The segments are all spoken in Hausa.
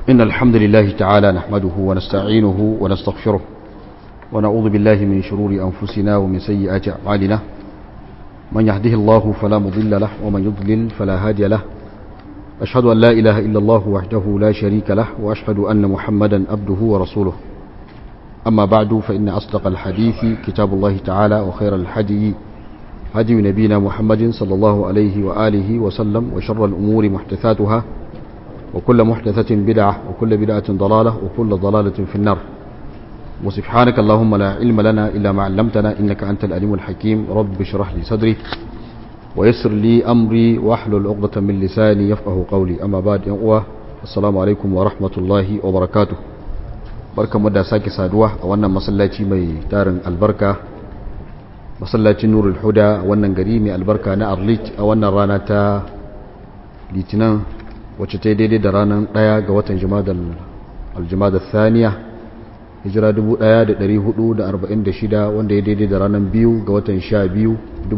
إن الحمد لله تعالى نحمده ونستعينه ونستغفره ونعوذ بالله من شرور أنفسنا ومن سيئات أعمالنا من يهده الله فلا مضل له ومن يضلل فلا هادي له أشهد أن لا إله إلا الله وحده لا شريك له وأشهد أن محمدا عبده ورسوله أما بعد فإن أصدق الحديث كتاب الله تعالى وخير الحدي هدي نبينا محمد صلى الله عليه وآله وسلم وشر الأمور محدثاتها وكل محدثة بدعة وكل بدعة ضلالة وكل ضلالة في النار وسبحانك اللهم لا علم لنا إلا ما علمتنا إنك أنت الأليم الحكيم رب اشرح لي صدري ويسر لي أمري واحلل عقدة من لساني يفقه قولي أما بعد يا السلام عليكم ورحمة الله وبركاته barka mu da sake saduwa a wannan masallaci mai tarin albarka masallacin nurul huda a wannan gari mai albarka na arlit a wannan rana ta litinin wacce ta daidai da ranar ɗaya ga watan aljimada thaniya hijira 1446 wanda ya daidai da ranar biyu ga watan 12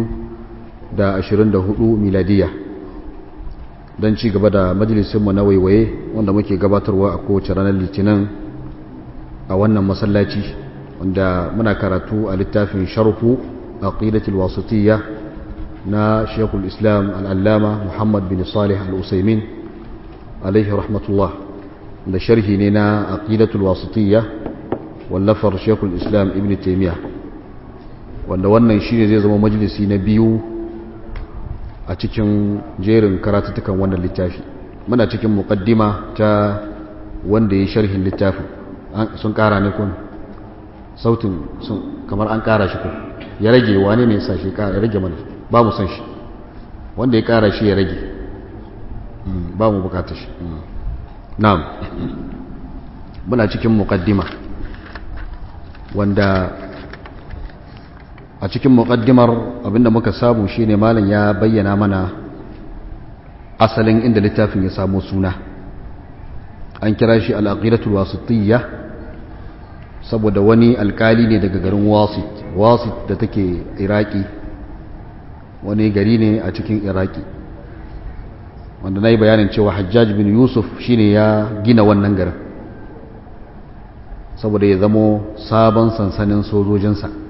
2024 miladiya don ci gaba da majalisinmu na waiwaye wanda muke gabatarwa a kowace ranar litinin a wannan masallaci wanda muna karatu a littafin sharhu aqidatul wasitiyya na Sheikhul Islam al-Allama Muhammad bin Salih al-Usaymin alaihi rahmatullah da sharhi ne na aqidatul wasitiyya wallafar Sheikhul Islam Ibn Taymiyyah wanda wannan shine zai zama majalisi na biyu a cikin jerin karatutukan wannan littafi muna cikin muqaddima ta wanda ya sharhin littafin sun kara ne kun sautin sun kamar an kara shi kun ya rage wane ne sa shi ya rage mana ba mu san shi wanda ya kara shi ya rage ba mu bukatar shi na'am muna cikin muqaddima wanda a cikin muqaddimar abinda muka samu shine malam ya bayyana mana asalin inda littafin ya samu suna an kira shi al-aqidatul wasitiyya saboda wani alkali ne daga garin wasit wasit da take iraki wani gari ne a cikin iraki wanda na yi bayanin cewa hajjaj bin yusuf shine ya gina wannan garin saboda ya zamo sabon sansanin sojojinsa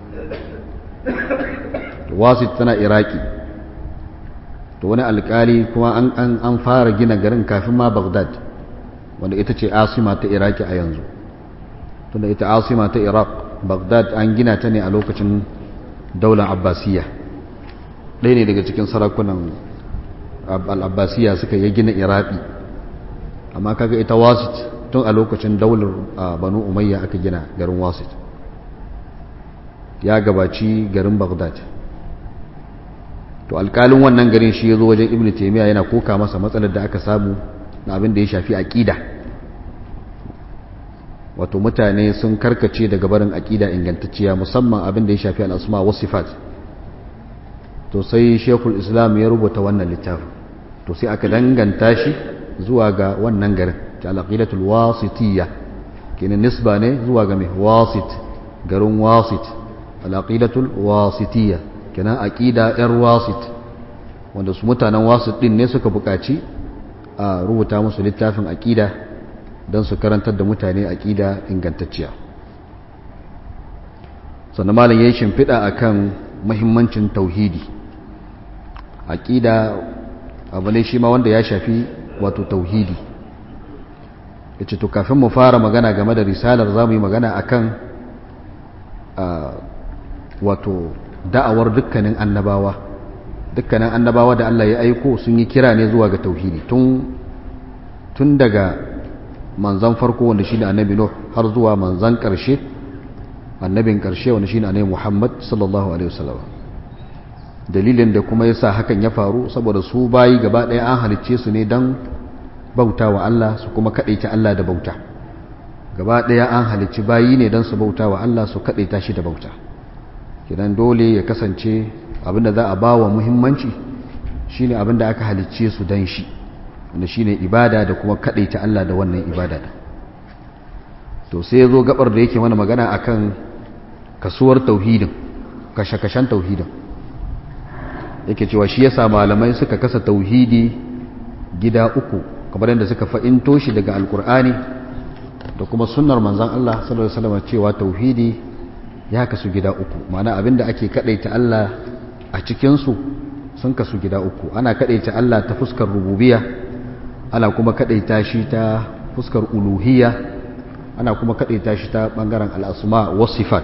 wasit tana iraki to wani alkali kuma an fara gina garin kafin ma baghdad wanda ita ce asima ta iraki a yanzu tunda ita asima ta iraq baghdad an gina ta ne a lokacin daular abbasiyya ɗaya ne daga cikin sarakunan al'abbasiya suka yi gina iraki amma kaga ita wasit tun a lokacin daular banu umayya aka gina garin wasit ya gabaci garin baghdad to alkalin wannan garin shi ya zo wajen ibn taimiyya yana koka masa matsalar da aka samu na abin da ya shafi aƙida wato mutane sun karkace daga barin aƙida ingantacciya musamman abin da ya shafi al'asma wasu sifat to sai shekul islam ya rubuta wannan littafin to sai aka danganta shi zuwa ga wannan garin ta alaƙidatul wasitiyya kenan nisba ne zuwa ga mai wasit garin wasit alaƙidatul wasitiyya kenan aƙida yar wasit wanda su mutanen wasit ɗin ne suka buƙaci a rubuta musu littafin aƙida don su karantar da mutane aƙida ingantacciya sannan malam ya yi shimfiɗa akan mahimmancin tauhidi aƙida abu ne shi ma wanda ya shafi wato tauhidi ya ce to kafin mu fara magana game da risalar za mu yi magana akan wato da'awar dukkanin annabawa dukkanin annabawa da Allah ya aiko sun yi kira ne zuwa ga tauhidi tun daga manzan farko wanda shi ne annabi Nuh har zuwa manzan ƙarshe annabin ƙarshe wanda shi ne annabi Muhammad sallallahu alaihi wasallam dalilin da kuma yasa hakan ya faru saboda su bayi gaba ɗaya an halicce su ne don bauta wa Allah su kuma kaɗaita Allah da bauta gaba ɗaya an halicci bayi ne don su bauta wa Allah su kaɗaita shi da bauta kidan dole ya kasance abinda za a ba wa muhimmanci shine abinda aka halicce su don shi wanda shine ibada da kuma kaɗaita Allah da wannan ibada to sai ya zo gabar da yake mana magana akan kasuwar tauhidin kashe-kashen tauhidin yake cewa shi yasa malamai suka kasa tauhidi gida uku kamar yadda suka fa'into shi daga alkur'ani da kuma sunnar manzan Allah sallallahu alaihi wasallam cewa tauhidi ya kasu gida uku ma'ana abinda ake kadaita Allah a cikin su sun kasu gida uku ana kadaita Allah ta fuskar rububiyya ana kuma kadaita shi ta fuskar uluhiyya ana kuma kadaita shi ta bangaren al-asma was sifat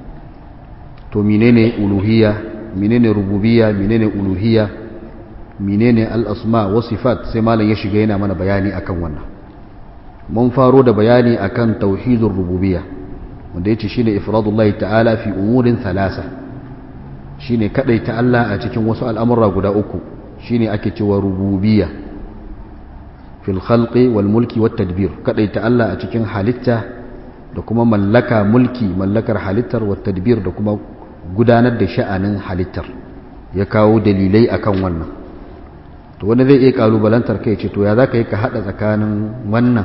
to menene uluhiyya menene rububiyya menene uluhiyya menene al-asma was sifat sai malam ya shiga yana mana bayani akan wannan mun faro da bayani akan tauhidur rububiyya wanda yace shine ifradullahi ta'ala fi umurin thalasa shine kadaita Allah a cikin wasu al'amura guda uku shine ake cewa rububiyya fil khalqi wal mulki wat tadbir kadaita Allah a cikin halitta da kuma mallaka mulki mallakar halittar wat tadbir da kuma gudanar da sha'anin halittar ya kawo dalilai akan wannan to wani zai iya kalubalantar kai ce to ya zaka yi ka hada tsakanin wannan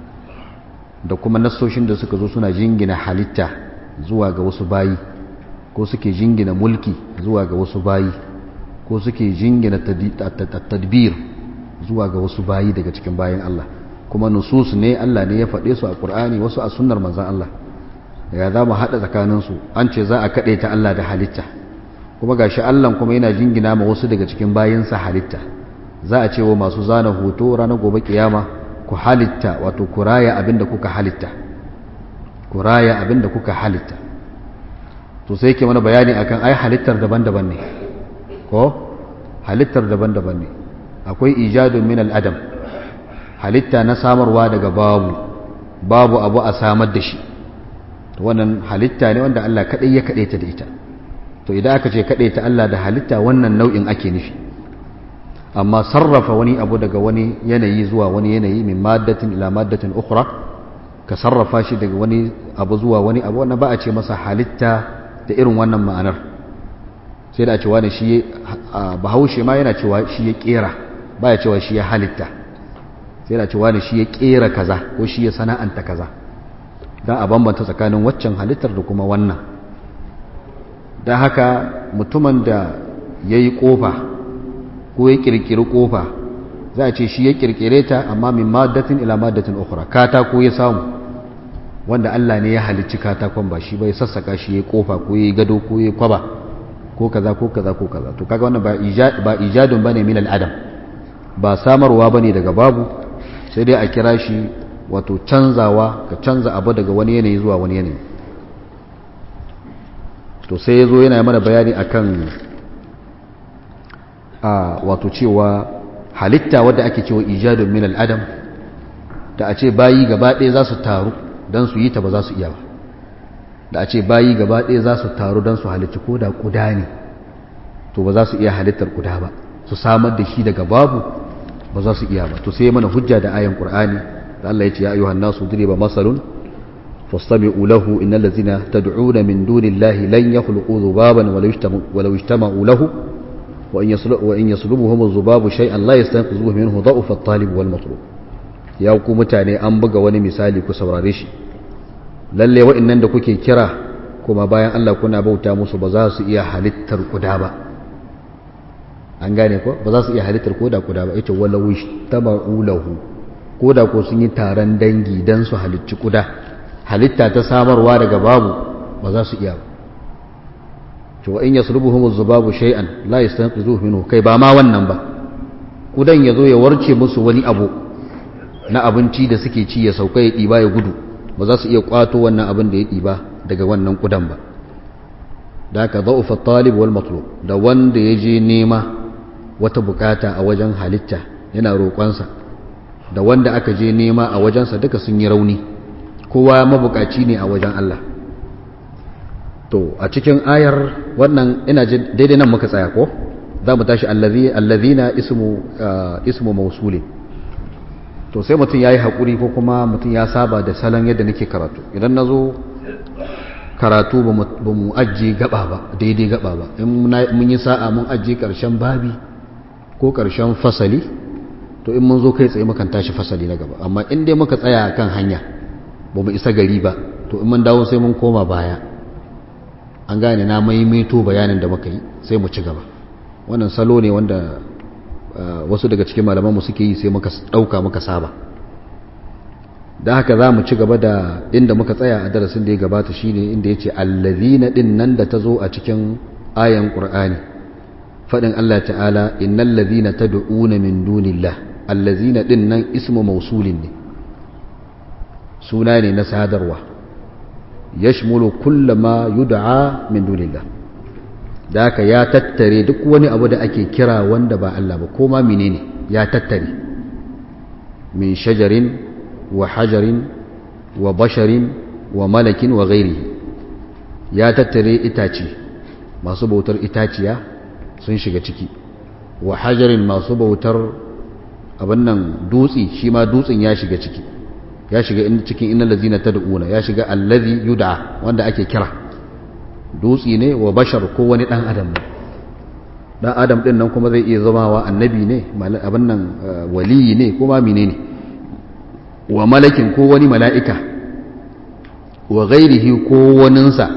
da kuma nassoshin da suka zo suna jingina halitta zuwa ga wasu bayi ko suke jingina mulki zuwa ga wasu bayi ko suke jingina tadbir zuwa ga wasu bayi daga cikin bayan Allah kuma nusus ne Allah ne ya faɗe su a Qur'ani wasu a sunnar manzon Allah ya za mu haɗa tsakaninsu an ce za a kaɗe ta Allah da halitta kuma gashi Allah kuma yana jingina ma wasu daga cikin bayinsa halitta za a ce wa masu zana hoto ranar gobe kiyama ku halitta wato ku raya abinda kuka halitta ku raya abinda kuka halitta to sai ke mana bayani akan ai halittar daban-daban ne ko halittar daban-daban ne akwai ijadun min al-adam halitta na samarwa daga babu babu abu a samar da shi to wannan halitta ne wanda Allah kadai ya kade ta da ita to idan aka ce kade ta Allah da halitta wannan nau'in ake nufi amma sarrafa wani abu daga wani yanayi zuwa wani yanayi min maddatin ila maddatin ukhra ka sarrafa shi daga wani abu zuwa wani abu wannan ba a ce masa halitta da irin wannan ma'anar sai da a ce wani shi bahaushe ma yana cewa shi ya kera ba ya cewa shi ya halitta sai da a ce wani shi ya kera kaza ko shi ya sana'anta kaza don a bambanta tsakanin waccan halittar da kuma wannan don haka mutumin da ya yi ƙofa ko ya ƙirƙiri ƙofa za a ce shi ya ƙirƙire ta amma min maddatin ila maddatin ukhra katako ya samu wanda Allah ne ya halicci katakon ba shi bai sassaka shi ya ƙofa ko ya gado ko ya kwaba ko kaza ko kaza ko kaza to kaga wannan ba ijadun bane min al'adam ba samarwa bane daga babu sai dai a kira shi wato canzawa ka canza abu daga wani yanayi zuwa wani yanayi to sai ya zo yana mana bayani akan a wato cewa halitta wadda ake cewa ijadun min al'adam da a ce bayi gaba ɗaya za su taru don su yi ta ba za su iya ba da a ce bayi gaba ɗaya za su taru don su halitta ko da kuda ne to ba za su iya halittar kuda ba su samar da shi daga babu ba za su iya ba to sai mana hujja da ayan qur'ani da Allah ya ce ya ayyuhan nasu duriba masalun fastami'u lahu innal ladzina tad'una min dunillahi lan yakhluqu dhubaban walau ijtama'u lahu wa in yaslu wa in yaslubuhum adh-dhubabu shay'an la yastanqidhuhu minhu dha'fa at-talib wal matlub ya ku mutane an buga wani misali ku saurare shi lalle wa'annan da kuke kira kuma bayan Allah kuna bauta musu ba za su iya halittar kuda ba an gane ko ba za su iya halittar koda kuda ba ita wala wistama'u lahu koda ko sun yi taron dangi dan su halicci kuda halitta ta samarwa daga babu ba za su iya ba to wa in yaslubuhum az-zubabu shay'an la yastanqizuhu minhu kai ba ma wannan ba kudan yazo ya warce musu wani abu na abinci da suke ci ya sauka ya diba ya gudu ba za su iya kwato wannan abin da ya diba daga wannan kudan ba da haka za'ufa talib wal matlub da wanda ya je nema wata bukata a wajen halitta yana roƙonsa da wanda aka je nema a wajensa duka sun yi rauni kowa mabukaci ne a wajen Allah to a cikin ayar wannan ina ji daidai nan muka tsaya ko za mu tashi allazina ismu ismu mausulin to sai mutum ya yi haƙuri ko kuma mutum ya saba da salon yadda nake karatu idan na zo karatu ba mu ajiye gaba ba daidai gaba ba in mun yi sa'a mun ajiye ƙarshen babi ko ƙarshen fasali to in mun zo kai tsaye mukan tashi fasali na gaba amma in dai muka tsaya kan hanya ba mu isa gari ba to in mun dawo sai mun koma baya an gane na maimaito bayanin da muka yi sai mu ci gaba wannan salo ne wanda wasu daga cikin malamanmu suke yi sai muka ɗauka muka saba da haka za mu ci gaba da inda muka tsaya a darasin da ya gabata shine inda ya ce allazina ɗin nan da ta zo a cikin ayan ƙur'ani faɗin Allah ta'ala innal ladhina tad'una min dunillah allazina ɗin nan ismu mausulin ne suna ne na sadarwa yashmulu kullama yud'a min dunillah da haka ya tattare duk wani abu da ake kira wanda ba Allah ba ko ma menene ya tattare min shajarin wa hajarin wa basharin wa malakin wa ghairihi ya tattare itace masu bautar itaciya sun shiga ciki wa hajarin masu bautar abin nan dutsi shi ma dutsen ya shiga ciki ya shiga cikin innal ladzina tad'una ya shiga allazi yud'a wanda ake kira dutsi ne wa bashar ko wani dan adam ne dan adam din nan kuma zai iya zama wa annabi ne abin nan waliyi ne kuma menene wa malakin ko wani mala'ika wa ghairihi ko waninsa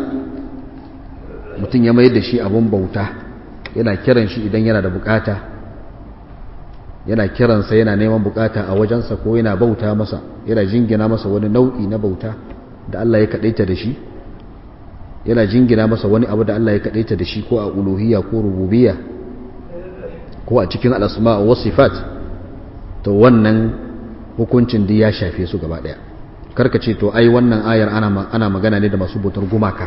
mutum ya mayar da shi abun bauta yana kiran shi idan yana da bukata yana kiransa yana neman bukata a wajensa ko yana bauta masa yana jingina masa wani nau'i na bauta da Allah ya kadaita da shi yana jingina masa wani abu da Allah ya kadaita da shi ko a uluhiyya ko rububiyya ko a cikin al'asma wa sifat to wannan hukuncin da ya shafe su gaba daya karka ce to ai wannan ayar ana ana magana ne da masu bautar gumaka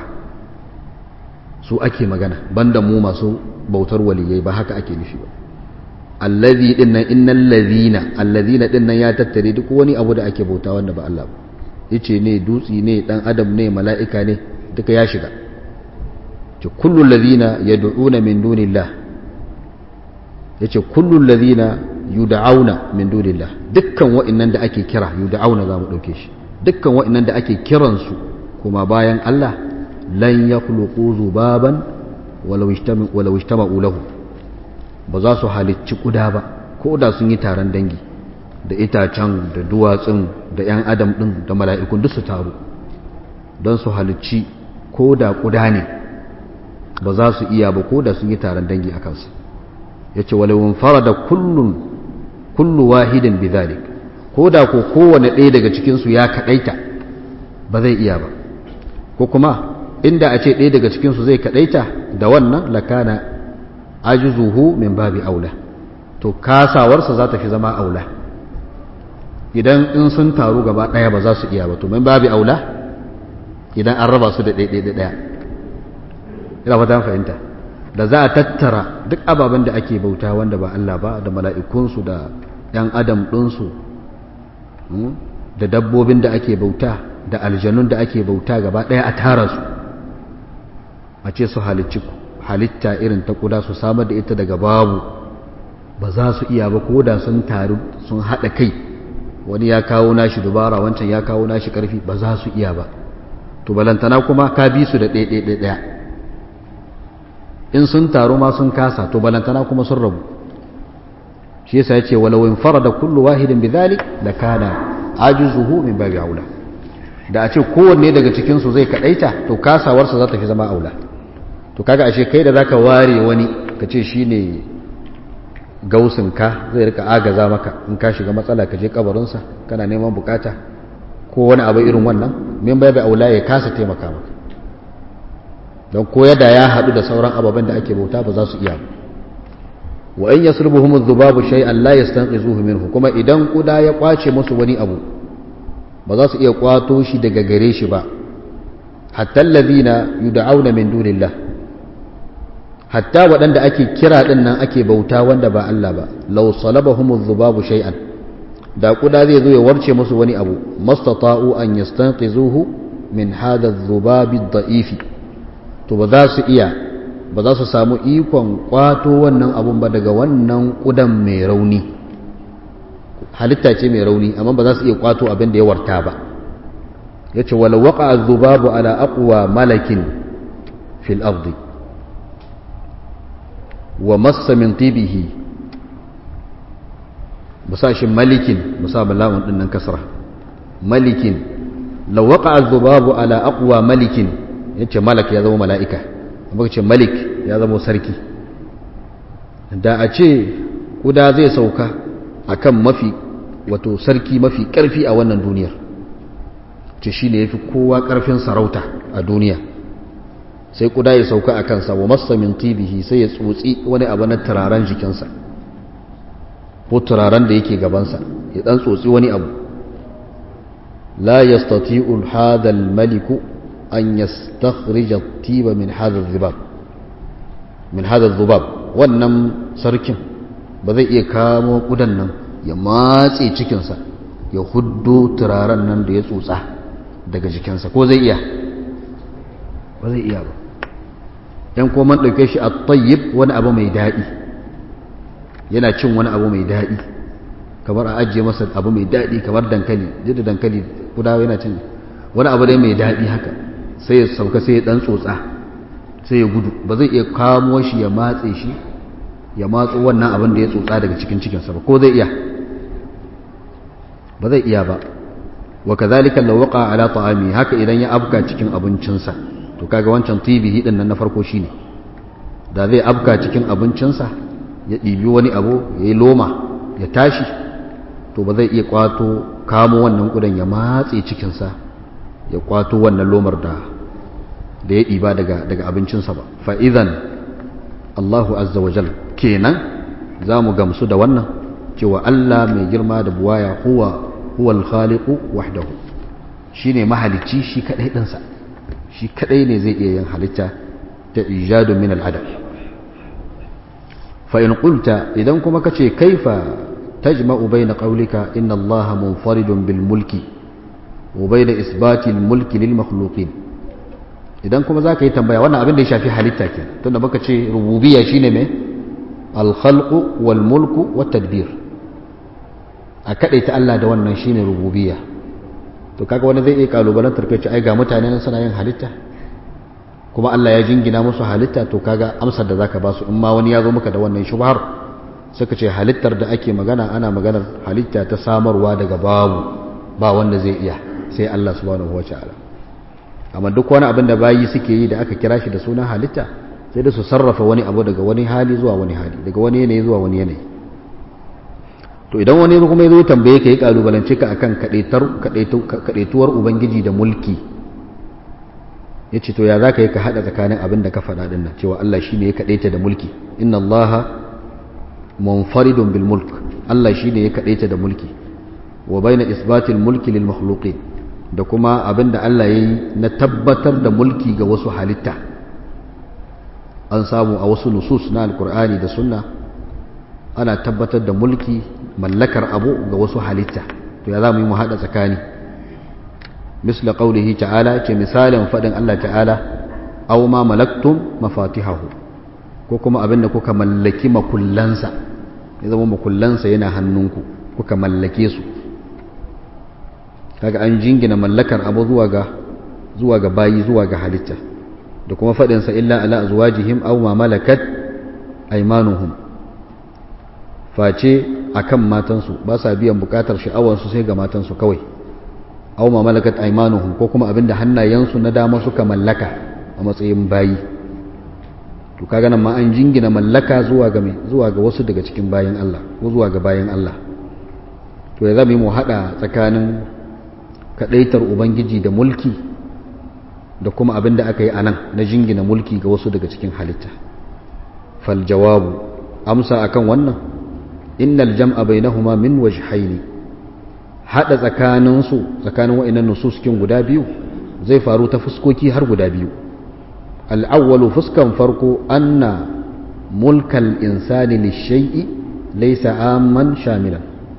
su ake magana banda mu masu bautar waliyai ba haka ake nufi ba allazi dinnan innal ladhina allazina dinnan ya tattare duk wani abu da ake bauta wanda ba Allah ba yace ne dutsi ne dan adam ne mala'ika ne duka ya shiga ce kullul ladhina yad'una min dunillah yace kullul ladhina yud'auna min dunillah dukkan wa'annan da ake kira yud'auna zamu dauke shi dukkan wa'annan da ake kiran su kuma bayan Allah lan yakhluqu zubaban walau ijtama'u walau ijtama'u lahu ba za su halicci kuda ba ko da sun yi taron dangi da itacen da duwatsun da 'yan adam ɗin da mala'ikun duk su taru don su halicci ko da kuda ne ba za su iya ba ko da sun yi taron dangi a kansu ya ce walewun fara da kullu wahidin bizalik ko da ko kowane ɗaya daga cikinsu ya kaɗaita ba zai iya ba ko kuma inda a ce ɗaya daga cikinsu zai kaɗaita da wannan lakana ajizuhu min babi aula to kasawarsa za ta fi zama aula idan in sun taru gaba ɗaya ba za su iya ba to min babi aula idan an raba su da ɗaiɗaiɗa ɗaya ina fata fahimta da za a tattara duk ababen da ake bauta wanda ba Allah ba da mala'ikunsu da ‘yan adam ɗinsu da dabbobin da ake bauta da aljanun da ake bauta gaba ɗaya a tara su a ce su halicci halitta irin ta kuda su samar da ita daga babu ba za su iya ba ko da sun taru sun haɗa kai wani ya kawo nashi dubara wancan ya kawo nashi ƙarfi ba za su iya ba to balantana kuma ka bi su da ɗaya in sun taru ma sun kasa to balantana kuma sun rabu shi yasa yace walau in farada kullu wahidin bidhalik lakana ajizuhu min babi aula da a ce kowanne daga cikin su zai kadaita to kasawarsa za ta fi zama aula to kaga ashe kai da zaka ware wani ka ce shine gausin ka zai rika agaza maka in ka shiga matsala ka je kabarinsa kana neman bukata ko wani abu irin wannan min bai bai aula ya kasa taimaka maka don ko yadda ya haɗu da sauran ababen da ake bauta ba za su iya wa in yasrubuhum adh-dhubabu shay'an la yastanqizuhu minhu kuma idan kuda ya kwace musu wani abu ba za su iya kwato shi daga gare shi ba hatta alladhina yud'auna min dunillah hatta waɗanda ake kira ɗin nan ake bauta wanda ba Allah ba law salabahum adh-dhubabu shay'an da kuda zai zo ya warce musu wani abu mastata'u an yastanqizuhu min hadha adh-dhubabi ad-da'ifi to ba za su iya ba za su samu ikon kwato wannan abun ba daga wannan kudan mai rauni halitta ce mai rauni amma ba za su iya kwato abin da ya warta ba yace wala waqa adh-dhubabu ala aqwa malakin fil ardi wa massa min tibihi musashin malikin musamman lamun din nan kasra malikin law waqa adh-dhubabu ala aqwa malikin yace malak ya zama mala'ika amma ce malik ya zama sarki da a ce kuda zai sauka akan mafi wato sarki mafi karfi a wannan duniyar ce shine yafi kowa karfin sarauta a duniya sai kuda ya sauka a kansa wa massa min tibihi sai ya tsotsi wani abu na turaren jikinsa ko turaren da yake gabansa ya dan tsotsi wani abu la yastati'u hadha al-maliku an yastakhrija at-tiba min hadha adh-dhibab min hadha adh-dhubab wannan sarkin ba zai iya kamo kudan nan ya matse cikinsa ya huddo turaren nan da ya tsotsa daga jikinsa ko zai iya ba zai iya ba yan kuma ɗauke shi a tayyib wani abu mai daɗi yana cin wani abu mai daɗi kamar a ajiye masa abu mai daɗi kamar dankali duk da dankali kudawa yana cin wani abu dai mai daɗi haka sai ya sauka sai ya ɗan tsotsa sai ya gudu ba zai iya kamo shi ya matse shi ya matso wannan abin da ya tsotsa daga cikin cikinsa ba ko zai iya ba zai iya ba wa kazalika law waqa ala ta'ami haka idan ya afka cikin abincinsa to kaga wancan tibihi din nan na farko shine da zai afka cikin abincinsa ya ɗibi wani abu ya yi loma ya tashi to ba zai iya kwato kamo wannan kudan ya matse cikinsa ya kwato wannan lomar da da ya ɗiba daga daga abincinsa ba fa idan Allahu azza wa jal kenan za mu gamsu da wannan cewa Allah mai girma da buwaya huwa huwal khaliqu wahdahu shine mahalicci shi kadai dinsa shi kadai ne zai iya yin halitta ta ijadu min al-adam fa in qulta idan kuma kace kaifa tajma'u bayna qawlika inna Allah munfaridun bil mulki wa bayna isbati al-mulki lil makhluqin idan kuma zaka yi tambaya wannan abin da ya shafi halitta ke tunda baka ce rububiyya shine me al-khalqu wal mulku wat tadbir a kadaita Allah da wannan shine rububiyya to kaga wani zai iya kalubalantar kai ce ai ga mutane nan suna yin halitta kuma Allah ya jingina musu halitta to kaga amsar da zaka ba su in ma wani ya zo maka da wannan shubhar suka ce halittar da ake magana ana maganar halitta ta samarwa daga babu ba wanda zai iya sai Allah subhanahu wataala amma duk wani abin da bayi suke yi da aka kira shi da sunan halitta sai da su sarrafa wani abu daga wani hali zuwa wani hali daga wani yanayi zuwa wani yanayi to idan wani kuma ya zo tambaye ka yi kalubalance ka akan kadaituwar ubangiji da mulki ya ce to ya za ka yi ka haɗa tsakanin abin da ka faɗa ɗin nan cewa Allah shi ne ya kaɗaita da mulki inna Allah munfaridun bil mulk Allah shi ne ya kaɗaita da mulki wa baina isbatil mulki lil makhluqin da kuma abin da Allah ya yi na tabbatar da mulki ga wasu halitta an samu a wasu nusus na alkur'ani da sunna ana tabbatar da mulki mallakar abu ga wasu halitta to ya za mu yi mu haɗa tsakani misla qaulihi ta'ala ke misalin faɗin Allah ta'ala aw ma malaktum mafatihahu ko kuma abinda kuka mallaki makullansa ya zama makullansa yana hannunku kuka mallake su kaga an jingina mallakar abu zuwa ga zuwa ga bayi zuwa ga halitta da kuma faɗinsa illa ala azwajihim aw ma malakat aymanuhum face akan matansu ba sa biyan bukatar sha'awarsu sai ga matansu kawai aw ma malakat aymanuhum ko kuma abinda hannayensu na dama suka mallaka a matsayin bayi to kaga nan ma an jingina mallaka zuwa ga zuwa ga wasu daga cikin bayin Allah ko zuwa ga bayin Allah to ya zama mu hada tsakanin kadaitar ubangiji da mulki da kuma abinda aka yi anan na jingina mulki ga wasu daga cikin halitta fal jawabu amsa akan wannan innal jam'a bainahuma min wajhaini hada tsakanin su tsakanin wa'annan nususkin guda biyu zai faru ta fuskoki har guda biyu al-awwalu fuskan farko anna mulkal insani lishay'i laysa amman shamilan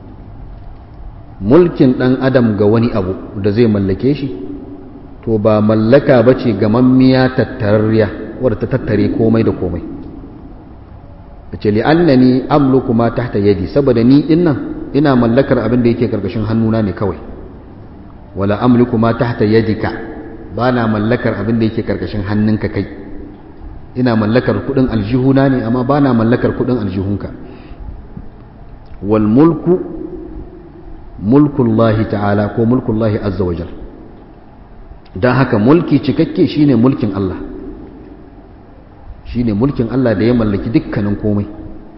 mulkin dan adam ga wani abu da zai mallake shi to ba mallaka bace ga mammiya tattararriya wadda ta tattare komai da komai ce li'annani amluku ma tahta yadi saboda ni dinnan ina mallakar abin da yake karkashin hannuna ne kawai wala amliku ma tahta yadika bana mallakar abin da yake karkashin hannunka kai ina mallakar kudin aljihuna ne amma bana mallakar kudin aljihunka wal mulku mulkullahi ta'ala ko mulkullahi azza wajal dan haka mulki cikakke shine mulkin Allah shine mulkin Allah da ya mallaki dukkanin komai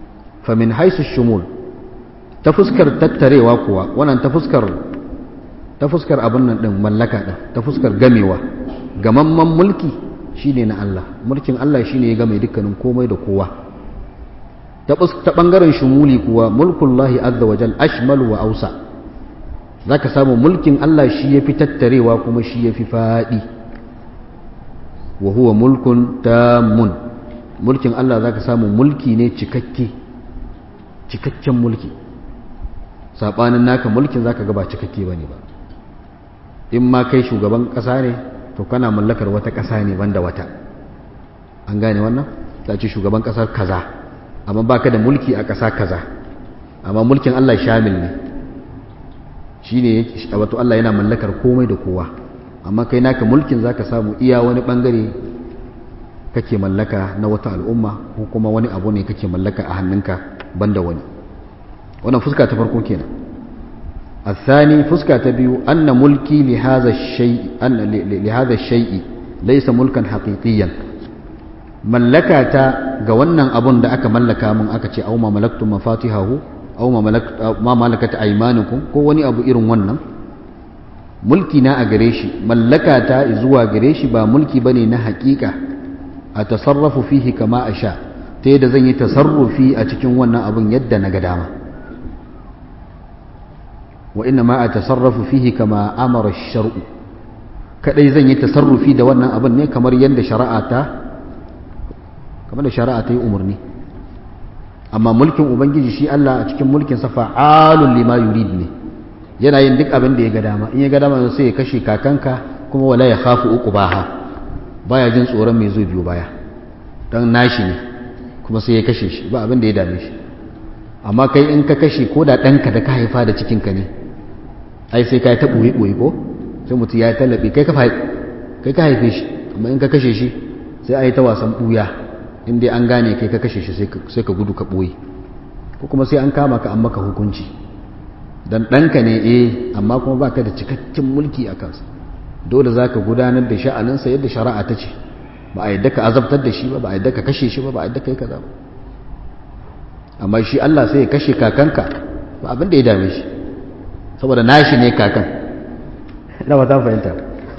famin haisu shumul ta fuskar tattarewa kuwa wannan ta fuskar ta fuskar abin nan din mallaka din ta fuskar gamewa gamamman mulki shine na Allah mulkin Allah shine ya game dukkanin komai da kowa ta bangaren shumuli kuwa mulkullahi azza wajal ashmal wa ausa zaka samu mulkin Allah shi yafi tattarewa kuma shi yafi fadi wa huwa mulkun tamun mulkin Allah zaka samu mulki ne cikakke cikakken mulki sabanin naka mulkin zaka ga ba cikakke bane ba in ma kai shugaban kasa ne to kana mallakar wata kasa ne banda wata an gane wannan ta ce shugaban kasar kaza amma baka da mulki a kasa kaza amma mulkin Allah shamil ne shine wato Allah yana mallakar komai da kowa amma kai naka mulkin zaka samu iya wani bangare kake mallaka na wata al'umma ko kuma wani abu ne kake mallaka a hannunka banda wani wannan fuska ta farko kenan الثاني فسكة تبيو أن ملكي لهذا الشيء أن لهذا الشيء ليس ملكا حقيقيا ملكة جوانا أبون دعك ملكا من أكتي أو ما ملكتم مفاتيحه أو ما ملكت أو ما ملكت أيمانكم كوني أبو إيرون ونن mulki na a gare shi mallaka ta zuwa gare shi ba mulki bane na hakika a tasarrafu fihi kama a sha ta yadda zan yi tasarrufi a cikin wannan abin yadda na ga dama wa inna ma a tasarrafu fihi kama amara shar'u kadai zan yi tasarrufi da wannan abin ne kamar yadda shari'a ta kamar da shari'a ta yi umarni amma mulkin ubangiji shi Allah a cikin mulkin sa fa'alun lima yurid ne yana yin duk abin da ya ga dama in ya ga dama sai ya kashe kakanka kuma wala ya khafu uqbaha baya jin tsoron mai zo biyo baya dan nashi ne kuma sai ya kashe shi ba abin da ya dame shi amma kai in ka kashe ko da ɗanka da ka haifa da cikinka ne ai sai ka yi ta ɓoye ɓoye ko sai mutum ya yi tallaɓe kai ka haife shi amma in ka kashe shi sai a yi ta wasan ɓuya in dai an gane kai ka kashe shi sai ka gudu ka ɓoye ko kuma sai an kama ka an maka hukunci dan ɗanka ne eh amma kuma ba ka da cikakken mulki a kansa dole za ka gudanar da sha'aninsa yadda shari'a ta ce ba a yadda ka azabtar da shi ba ba a yadda ka kashe shi ba ba a yadda ka yi kaza ba amma shi Allah sai ya kashe kakanka ba abin da ya dame shi saboda nashi ne kakan ina ba ta fahimta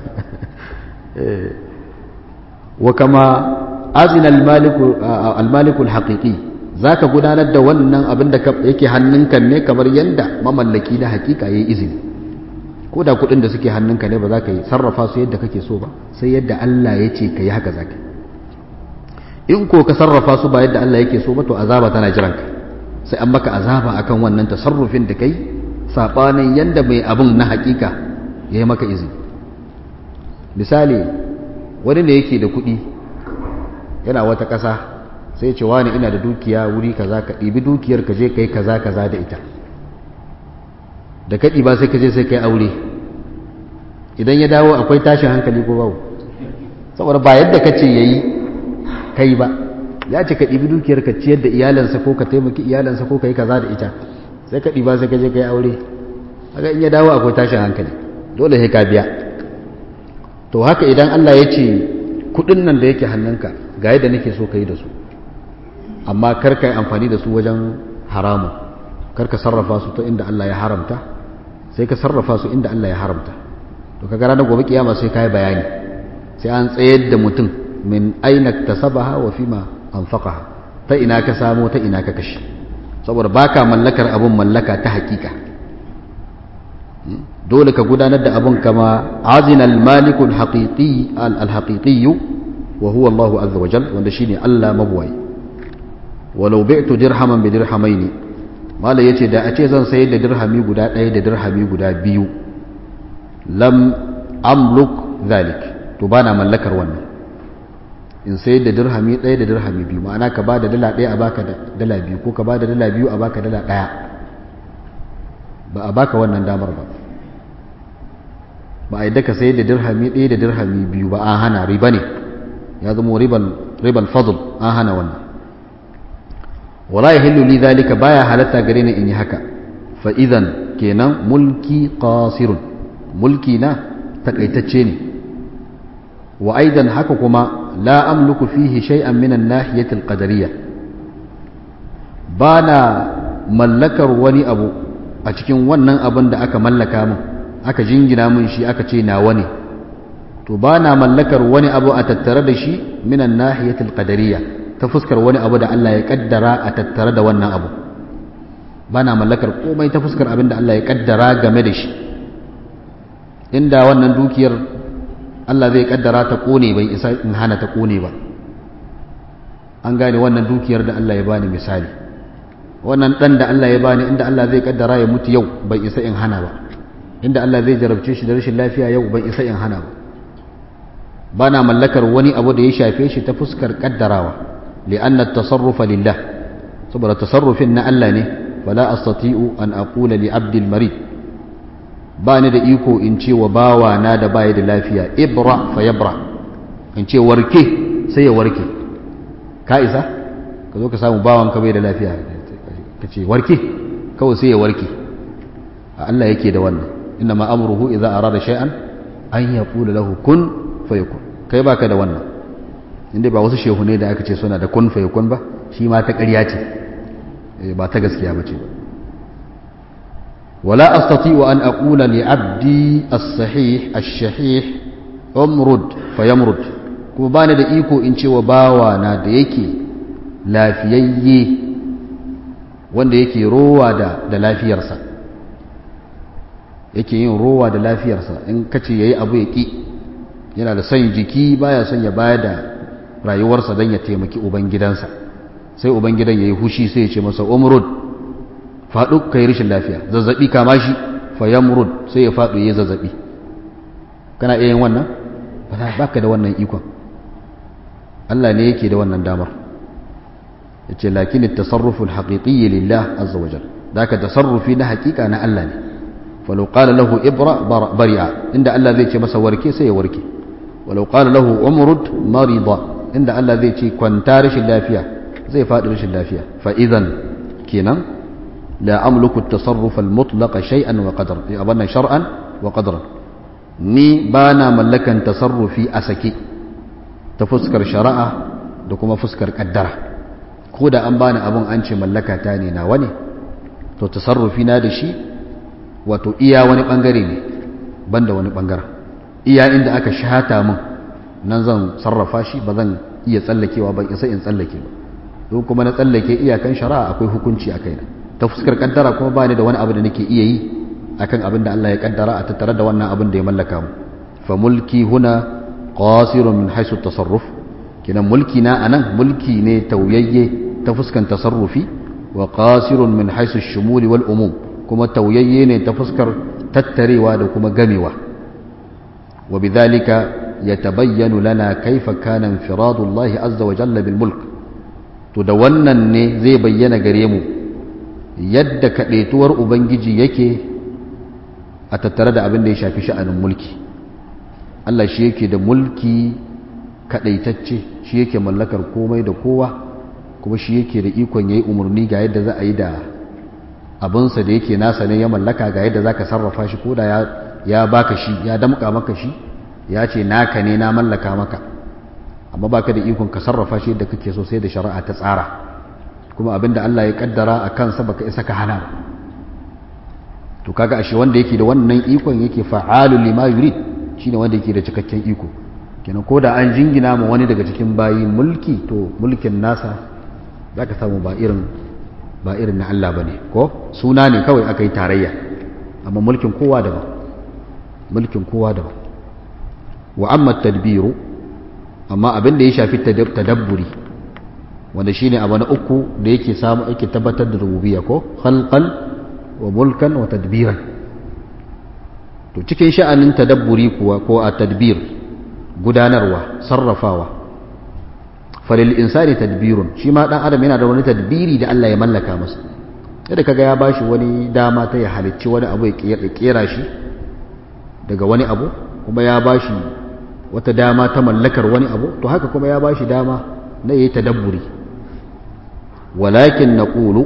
wa kama azina al-maliku al-haqiqi zaka gudanar da wannan abin da yake hannunka ne kamar yanda mamallaki na hakika yayi izini ko da kudin da suke hannunka ne ba za ka yi sarrafa su yadda kake so ba sai yadda Allah ya ce ka yi haka zaka in ko ka sarrafa su ba yadda Allah yake so ba to azaba tana jiranka sai an maka azaba akan wannan tasarrufin da kai sabanin yanda mai abun na hakika ya yi maka izini misali wani ne yake da kuɗi yana wata ƙasa sai ce wani ina da dukiya wuri kaza ka ɗibi dukiyar ka je ka yi kaza kaza da ita da ka ɗiba sai ka je sai ka yi aure idan ya dawo akwai tashin hankali ko babu saboda ba yadda ka ce ya yi kai ba ya ce ka ɗibi dukiyar ka ciyar da iyalansa ko ka taimaki iyalansa ko ka yi kaza da ita sai ka ɗiba sai ka je ka yi aure haka in ya dawo akwai tashin hankali dole sai ka biya to haka idan Allah ya ce kuɗin nan da yake hannunka ga yadda nake so ka yi da su amma kar ka yi amfani da su wajen haramun kar ka sarrafa su ta inda Allah ya haramta sai ka sarrafa su inda Allah ya haramta to kaga ranar gobe kiyama sai ka yi bayani sai an tsayar da mutum min aina tasabaha wa fima anfaqaha ta ina ka samo ta ina ka kashe saboda baka mallakar abun mallaka ta hakika dole ka gudanar da abun kama azina al-malik al-haqiqi al-haqiqi wa huwa Allah azza wa jalla wanda shine Allah mabwai walau bi'tu dirhaman bi dirhamaini mala yace da a ce zan sayar da dirhami guda ɗaya da dirhami guda biyu lam amluk zalik to bana mallakar wannan in sayar da dirhami ɗaya da dirhami biyu ma'ana ka ba da dala ɗaya a baka dala biyu ko ka ba da dala biyu a baka dala ɗaya ba a baka wannan damar ba ba a yadda ka sayar da dirhami ɗaya da dirhami biyu ba an hana riba ne ya zama ribal fadl an hana wannan wala ya hillu li zalika baya halatta gare ni in yi haka fa idan kenan mulki qasirun mulki na takaitacce ne wa aidan haka kuma la amluku fihi shay'an min an-nahiyati al-qadariyya ba na mallakar wani abu a cikin wannan abin da aka mallaka min aka jingina min shi aka ce nawa ne to ba na mallakar wani abu a tattare da shi minan nahiyatul qadariyya ta fuskar wani abu da Allah ya kaddara a tattare da wannan abu ba na mallakar komai ta fuskar abin da Allah ya kaddara game da shi inda wannan dukiyar Allah zai kaddara ta kone bai isa in hana ta kone ba an gane wannan dukiyar da Allah ya bani misali wannan dan da Allah ya bani inda Allah zai kaddara ya mutu yau bai isa in hana ba inda Allah zai jarabce shi da rashin lafiya yau bai isa in hana ba bana mallakar wani abu da ya shafe shi ta fuskar kaddarawa li'anna at-tasarrufa lillah saboda tasarrufin na Allah ne fala astati'u an aqula li 'abdi al-marid ba ni da iko in ce wa bawa na da baya da lafiya ibra fa yabra in ce warke sai ya warke ka isa ka zo ka samu bawan ka bai da lafiya ka ce warke kawai sai ya warke a Allah yake da wannan inna ma amruhu idza arada shay'an an yaqula lahu kun fayakun kai baka da wannan inda ba wasu shehu ne da aka ce suna da kun fayakun ba shi ma ta ƙarya ce ba ta gaskiya ba ce ba ولا أستطيع أن أقول لعبدي الصحيح الشحيح أمرد فيمرد kuma bani da iko in ce wa bawa na da yake lafiyayye wanda yake rowa da da lafiyarsa yake yin rowa da lafiyarsa in kace yayi abu ya ki yana da son jiki baya son ya bayar da rayuwarsa don ya taimaki ubangidansa sai ubangidan yayi hushi sai ya ce masa umrud faɗu ka yi rashin lafiya zazzaɓi kama shi fayamrud sai ya faɗu ya zazzaɓi kana iya yin wannan ba ka da wannan ikon Allah ne yake da wannan damar ya ce lakin tasarrufin haƙiƙi lillah azza wajen da ka tasarrufi na haƙiƙa na Allah ne falau ƙala lahu ibra bari'a inda Allah zai ce masa warke sai ya warke walau ƙala lahu umrud marida inda Allah zai ce kwanta rashin lafiya zai faɗi rashin lafiya fa'izan kenan لا أملك التصرف المطلق شيئا وقدرا أبنا شرعا وقدرا ni ba na mallakan tasarrufi a sake ta fuskar shari'a da kuma fuskar kaddara ko da an bani abin an ce mallaka ta ne nawa ne to tasarrufi na da shi wato iya wani bangare ne banda wani bangaren iya inda aka shata min nan zan sarrafa shi ba zan iya tsallakewa ban isa in tsallake ba don kuma na tsallake iyakan shari'a akwai hukunci a kaina ta fuskar kaddara kuma ba ni da wani abu da nake iya yi akan abin da Allah ya kaddara a tattare da wannan abin da ya mallaka mu fa mulki huna qasirun min haisu tasarruf kinan mulki na anan mulki ne tauyayye ta fuskan tasarrufi wa qasirun min haisu shumuli wal umum kuma tauyayye ne ta fuskar tattarewa da kuma gamewa wa bidhalika yatabayyanu lana kaifa kana infiradu Allah azza wa jalla bil mulk to da wannan ne zai bayyana gare mu yadda kaɗaituwar ubangiji yake a tattare da abin da ya shafi sha'anin mulki Allah shi yake da mulki kaɗaitacce shi yake mallakar komai da kowa kuma shi yake da ikon ya yi umarni ga yadda za a yi da abinsa da yake nasa ne ya mallaka ga yadda za ka sarrafa shi ko da ya baka shi ya damƙa maka shi ya ce naka ne na mallaka maka amma baka da ikon ka sarrafa shi yadda kake so sai da shari'a ta tsara kuma abinda Allah ya kaddara a kansa baka isa ka hana to kaga ashe wanda yake da wannan ikon yake fa'alul lima yurid shine wanda yake da cikakken iko kenan ko da an jingina ma wani daga cikin bayi mulki to mulkin nasa zaka samu ba irin ba irin na Allah bane ko suna ne kawai aka yi tarayya amma mulkin kowa daban mulkin kowa daban wa amma tadbiru amma abin da ya shafi tadabburi wanda shine abu na uku da yake samu yake tabbatar da rububiyya ko khalqan wa mulkan wa tadbiran to cikin sha'anin tadabburi kuwa ko a tadbir gudanarwa sarrafawa falil insani tadbirun shi ma dan adam yana da wani tadbiri da Allah ya mallaka masa yadda kaga ya bashi wani dama ta ya halicci wani abu ya kera shi daga wani abu kuma ya bashi wata dama ta mallakar wani abu to haka kuma ya bashi dama na yayi tadabburi walakin naqulu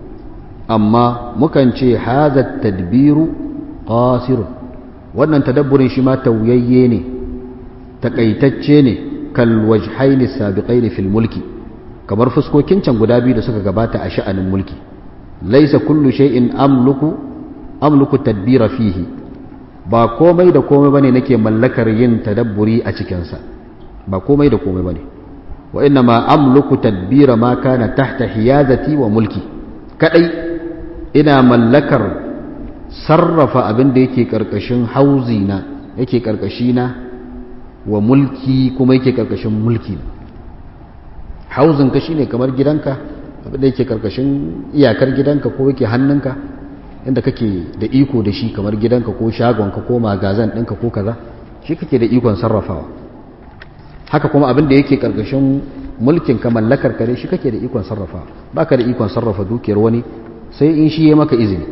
amma mukan ce hadha tadbiru qasir wannan tadabburin shi ma tauyayye ne takaitacce ne kal wajhaini sabiqaini fil mulki kamar fuskokin can guda biyu da suka gabata a sha'anin mulki laisa kullu shay'in amluku amluku tadbira fihi ba komai da komai bane nake mallakar yin tadabburi a cikin sa ba komai da komai bane wa inna ma amluku tadbira ma kana tahta hiyazati wa mulki kadai ina mallakar sarrafa abin da yake karkashin hauzi na yake karkashi na wa mulki kuma yake karkashin mulki hauzin ka shine kamar gidanka abin da yake karkashin iyakar gidanka ko yake hannunka inda kake da iko da shi kamar gidanka ko shagonka ko magazan ɗinka ko kaza shi kake da ikon sarrafawa haka kuma abin da yake karkashin mulkin ka mallakar ka shi kake da ikon sarrafa baka da ikon sarrafa dukiyar wani sai in shi ya maka izini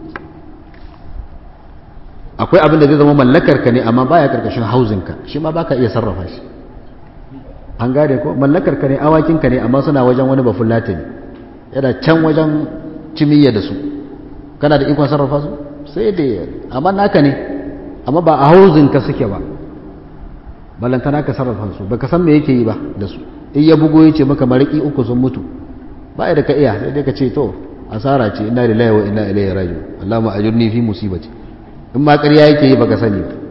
akwai abin da zai zama mallakar ka ne amma baya karkashin hauzin ka shi ma baka iya sarrafa shi an gane ko mallakar ka ne awakin ka ne amma suna wajen wani bafullata ne yana can wajen cimiyya da su kana da ikon sarrafa su sai da amma naka ne amma ba a hauzin ka suke ba ballantana ka sarrafa su baka san me yake yi ba da su in ya bugo yace maka mariki uku sun mutu ba da ka iya sai dai ka ce to asara ce inna lillahi wa inna ilaihi raji'un Allahumma ajurni fi musibati in ma ƙarya yake yi baka sani ba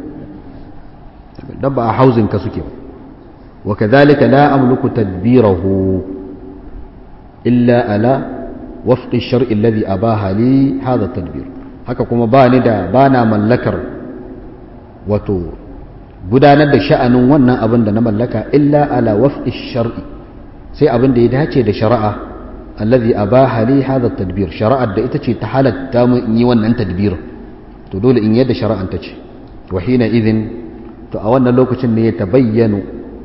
dan ba a hauzin ka suke ba wa kadhalika la amliku tadbirahu illa ala wafqi ash-shar'i alladhi abaha li hadha at-tadbir haka kuma ba ni da bana mallakar wato gudanar da sha'anin wannan abin da na mallaka illa ala waf'i shar'i sai abin da ya dace da shari'a allazi abaha li hadha tadbir shari'ar da ita ce ta halatta mu in yi wannan tadbir to dole in yadda shari'an ta ce wa hina idhin to a wannan lokacin ne ya tabayyanu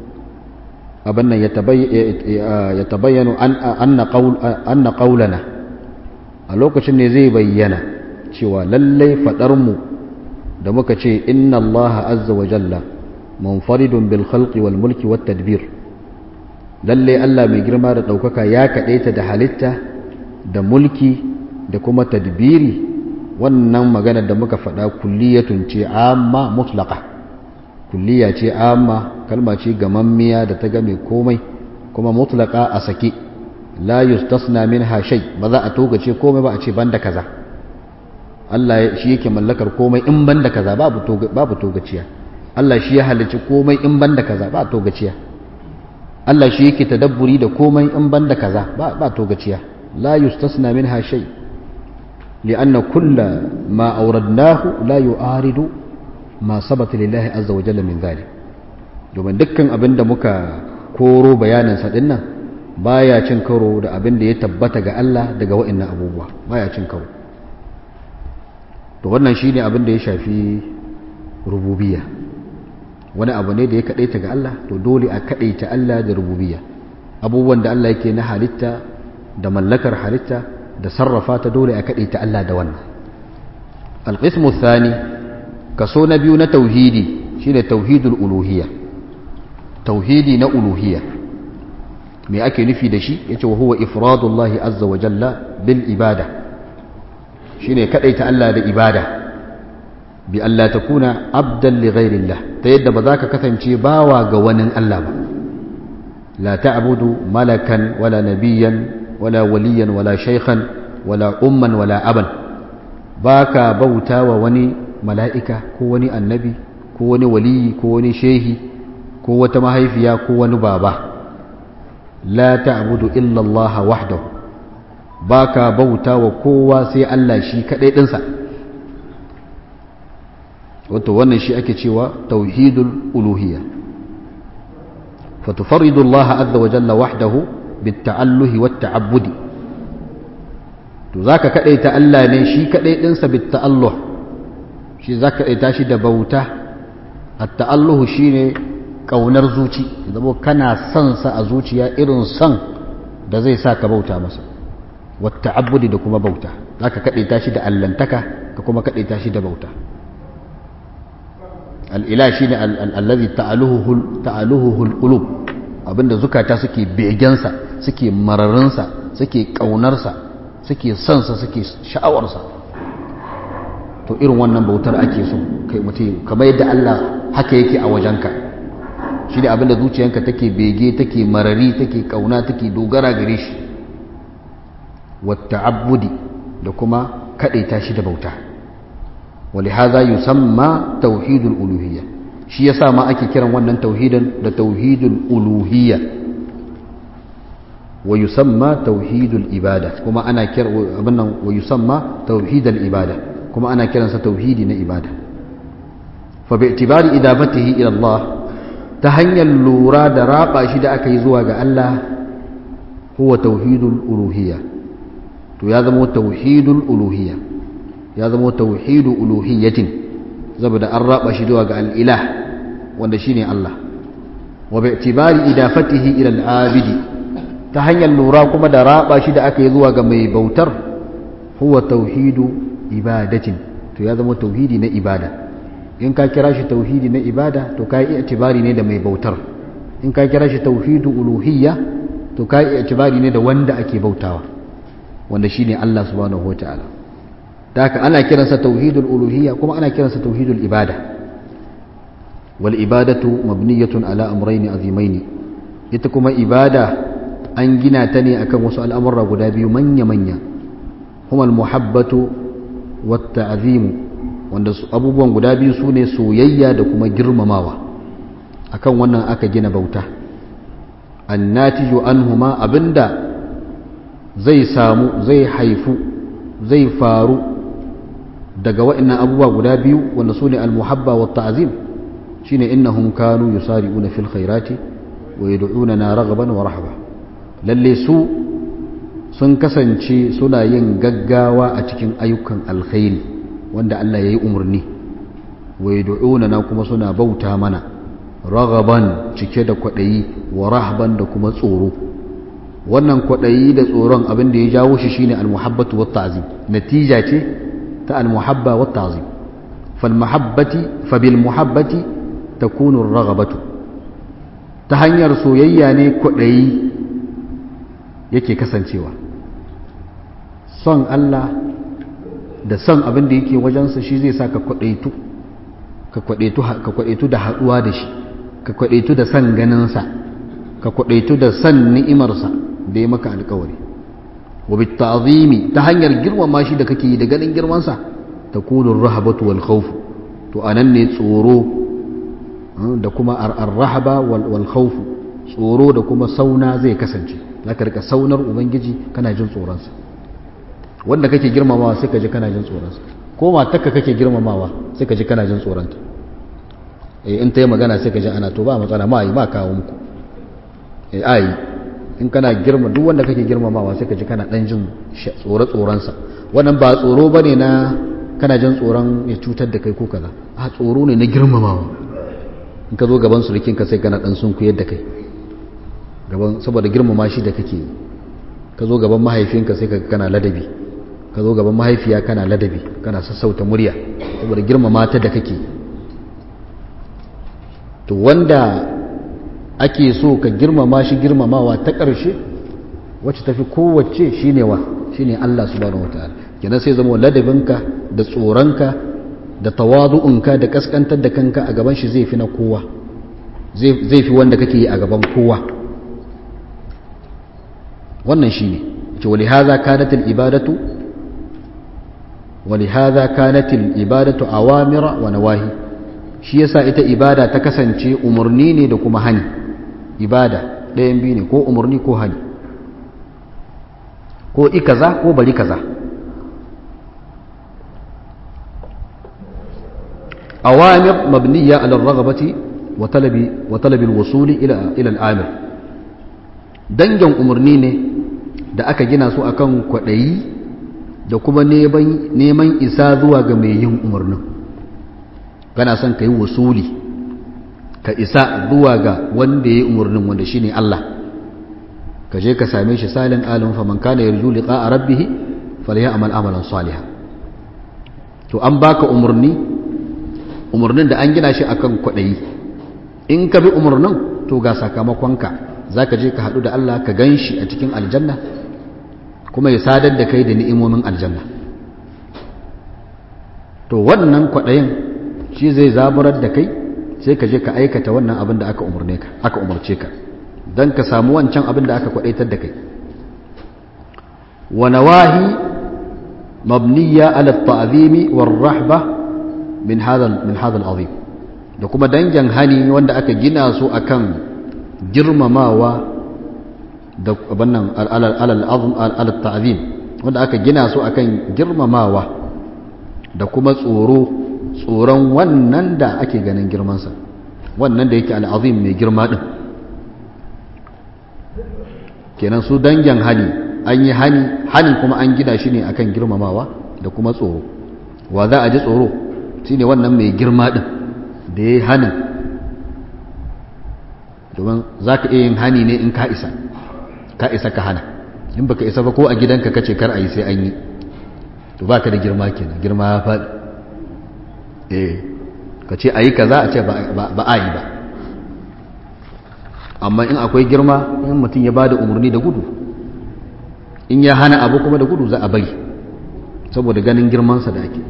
abin nan ya tabayyanu anna qaul anna qaulana a lokacin ne zai bayyana cewa lallai fadar mu da muka ce inna allaha azza wa jalla munfaridun bil khalqi wal mulki wat tadbir lalle Allah mai girma da ɗaukaka ya kaɗaita da halitta da mulki da kuma tadbiri wannan magana da muka faɗa kulliyatun ce amma mutlaqa kulliya ce amma kalma ce gamammiya da ta game komai kuma mutlaqa a sake la yustasna minha shay ba za a togace komai ba a ce banda kaza Allah shi yake mallakar komai in banda kaza babu babu togaciya Allah shi ya halicci komai in banda kaza ba togaciya Allah shi yake tadabburi da komai in banda kaza ba ba togaciya la yustasna minha shay lianna kull ma awradnahu la yu'aridu ma sabata lillahi azza wa jalla min dhalik domin dukkan abin da muka koro bayanin sa dinnan baya cin karo da abin da ya tabbata ga Allah daga wa'annan abubuwa baya cin karo to wannan shine abin da ya shafi rububiyya wani abu ne da ya kadaita ga Allah to dole a kadaita Allah da rububiyya abubuwan da Allah yake na halitta da mallakar halitta da sarrafa ta dole a kadaita Allah da wannan alqismu thani kaso na biyu na tauhidi shine tauhidul uluhiyya tauhidi na uluhiyya me ake nufi da shi yace wa huwa ifradullahi azza wa jalla bil ibada shine kadaita Allah da ibada bi Allah takuna abdan li ghairillah ta yadda ba za ka kasance bawa ga wani Allah ba la ta'budu malakan wala nabiyan wala waliyan wala shaykhan wala umman wala aban baka bauta wa wani mala'ika ko wani annabi ko wani waliyi ko wani shehi ko wata mahaifiya ko wani baba la ta'budu illa Allah wahdahu baka bauta wa kowa sai Allah shi kadai dinsa wato wannan shi ake cewa tauhidul uluhiyya فتفرد الله عز وجل وحده بالتعله والتعبد to zaka kadaita Allah ne shi kadai dinsa bitta'alluh shi zaka kadaita shi da bauta at-ta'alluh shine kaunar zuci zabo kana son sa a zuciya irin son da zai sa ka bauta masa wat-ta'abbudi da kuma bauta zaka kadaita shi da allantaka ka kuma kadaita shi da bauta al-ilah shine allazi ta'aluhu ta'aluhu al-qulub abinda zukata suke begensa suke mararinsa suke ƙaunarsa suke sansa suke sha'awarsa to irin wannan bautar ake so kai mutum kamar yadda Allah haka yake a wajenka shi ne abinda zuciyanka take bege take marari take kauna take dogara gare shi wata abudi da kuma kaɗaita shi da bauta wali haza yusamma tauhidul uluhiyya shi yasa ma ake kiran wannan tauhidin da tauhidul uluhiyya wa yusamma tauhidul ibada kuma ana kira abin nan wa yusamma tauhidul ibada kuma ana kiransa tauhidi na ibada fa bi itibari idabatihi ila Allah ta hanyar lura da raba shi da aka yi zuwa ga Allah huwa tauhidul uluhiyya to ya zama tauhidul uluhiyya ya zama tauhidu uluhiyyatin saboda an raba shi zuwa ga al-ilah wanda shine Allah wa bi itibari idafatihi ila al-abidi ta hanyar lura kuma da raba shi da aka yi zuwa ga mai bautar huwa tauhidu ibadatin to ya zama tauhidi na ibada in ka kira shi tauhidi na ibada to ka yi itibari ne da mai bautar in ka kira shi tauhidu uluhiyya to ka yi itibari ne da wanda ake bautawa wanda shine Allah subhanahu wataala da haka ana kiransa tauhidul uluhiyya kuma ana kiransa tauhidul ibada wal ibadatu mabniyatun ala amrayn azimain ita kuma ibada an gina ta ne akan wasu al'amurra guda biyu manya-manya kuma al-muhabbatu wata azimu wanda abubuwan guda biyu su ne soyayya da kuma girmamawa akan wannan aka gina bauta annatiju anhuma abinda zai samu zai haifu zai faru daga waɗannan abubuwa guda biyu wanda su ne al-muhabba wata azim shine innahum kanu yusari'una fil khairati wa yad'una raghaban wa rahaba lalle su sun kasance suna yin gaggawa a cikin ayyukan alkhairi wanda Allah ya yi umarni wa na kuma suna bauta mana ragaban cike da kwaɗayi wa rahban da kuma tsoro wannan kwaɗayi da tsoron abin da ya jawo shi shine almuhabbatu wat ta'zim natija ce ta almuhabba wat ta'zim fal mahabbati fa bil muhabbati takunu ragabatu ta hanyar soyayya ne kwaɗayi yake kasancewa son Allah da son abin da yake wajensa shi zai sa ka kwadaitu ka kwadaitu ka kwadaitu da haduwa da shi ka kwadaitu da son ganinsa ka kwadaitu da son ni'imarsa da ya maka alkawari wa bit ta'zimi ta hanyar girmama shi da kake yi da ganin girmansa takunu ar-rahabatu wal khawf to anan ne tsoro da kuma ar-rahaba wal khawf tsoro da kuma sauna zai kasance zaka rika saunar ubangiji kana jin tsoronsa wanda kake girmamawa sai ka ji kana jin tsoronsa ko matarka kake girmamawa sai ka ji kana jin tsoronta eh in ta yi magana sai ka ji ana to ba matsala ma yi ma kawo muku eh ayi in kana girma duk wanda kake girmamawa sai ka ji kana dan jin tsoro tsoronsa wannan ba tsoro bane na kana jin tsoron ya cutar da kai ko kaza a tsoro ne na girmamawa in ka zo gaban surukinka sai kana dan sunkuyar da kai gaban saboda girmama shi da kake ka zo gaban mahaifinka sai ka kana ladabi ka zo gaban mahaifiya kana ladabi kana sassauta murya saboda girmama ta da kake to wanda ake so ka girmama shi girmamawa ta ƙarshe wacce tafi kowace shine wa shine Allah subhanahu wataala kenan sai zama ladabinka da tsoronka da tawadu'unka da kaskantar da kanka a gaban shi zai fi na kowa zai fi wanda kake yi a gaban kowa wannan shi ne ce wali haza kanatil ibadatu wali haza kanatil ibadatu awamira wa nawahi shi yasa ita ibada ta kasance umarni ne da kuma hani ibada ɗayan biyu ne ko umarni ko hani ko i kaza ko bari kaza awamir mabniya ala ragabati wa talabi wa talabi al-wusuli ila ila al-amir dangin umarni ne da aka gina su akan kwaɗayi da kuma neman isa zuwa ga mai yin umarnin kana son ka yi wasuli ka isa zuwa ga wanda ya yi umarnin wanda shi ne Allah ka je ka same shi salin alin faman kana yarju liqa a rabbihi falya amal amalan saliha to an baka umarni umarnin da an gina shi akan kwaɗayi in ka bi umarnin to ga sakamakonka za ka je ka haɗu da Allah ka gan shi a cikin aljanna kuma ya sadar da kai da ni'imomin aljanna to wannan kwaɗayin shi zai zaburar da kai sai ka je ka aikata wannan abin da aka umarne ka aka umarce ka dan ka samu wancan abin da aka kwadaitar da kai wa nawahi mabniya ala at-ta'zimi war-rahba min hadha min hadha al-azim da kuma dangin hani wanda aka gina su akan girmamawa da abannan alal ta'zim wanda aka gina su akan girmamawa da kuma tsoro tsoron wannan da ake ganin girmansa wannan da yake al'azim mai girma din kenan su dangin hani an yi hani hanin kuma an gina shi ne akan girmamawa da kuma tsoro wa za a ji tsoro shine wannan mai girma din da ya yi hanin domin za ka iya yin hani ne in ka isa ka isa ka hana in baka isa ba ko a gidanka kace kar a yi sai an yi to ba ka da girma kenan girma ya faɗi eh ka ce a yi kaza a ce ba a yi ba amma in akwai girma in mutum ya ba da umarni da gudu in ya hana abu kuma da gudu za a bari saboda ganin girmansa da ake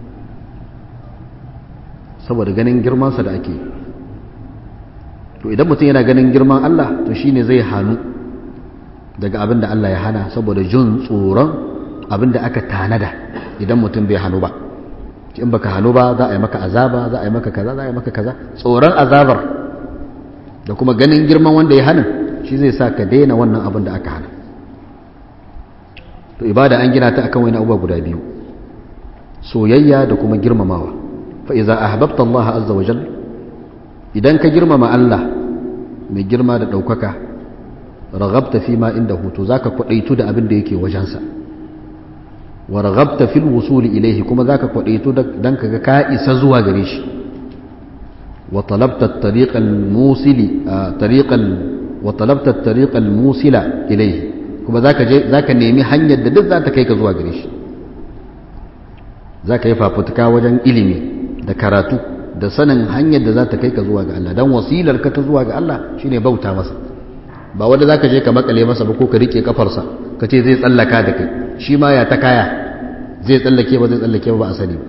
saboda ganin girmansa da ake to idan mutum yana ganin girman Allah to shine zai hannu daga abin da Allah ya hana saboda jin tsoron abin da aka tanada idan mutum bai hannu ba in baka hannu ba za a yi maka azaba za a yi maka kaza za a yi maka kaza tsoron azabar da kuma ganin girman wanda ya hana shi zai sa ka daina wannan abin da aka hana to ibada an gina ta akan wani abubuwa guda biyu soyayya da kuma girmamawa fa iza ahbabta Allah azza wa jalla idan ka girmama Allah mai girma da ɗaukaka ragabta fi ma inda hutu za ka kwaɗaitu da abin da yake wajensa wa ragabta fil wusuli ilaihi kuma za ka kwaɗaitu don ka ga ka isa zuwa gare shi wa talabta tariqal musili tariqal wa talabta tariqal musila ilaihi kuma za ka je za ka nemi hanyar da duk za ta kai ka zuwa gare shi za ka yi fafutuka wajen ilimi da karatu da sanin hanyar da za ta kai ka zuwa ga Allah don wasilar ka ta zuwa ga Allah shine bauta masa ba wanda za ka je ka makale masa ba ko ka rike kafarsa ka ce zai tsallaka da kai shi ma ya ta kaya zai tsallake ba zai tsallake ba ba a sani ba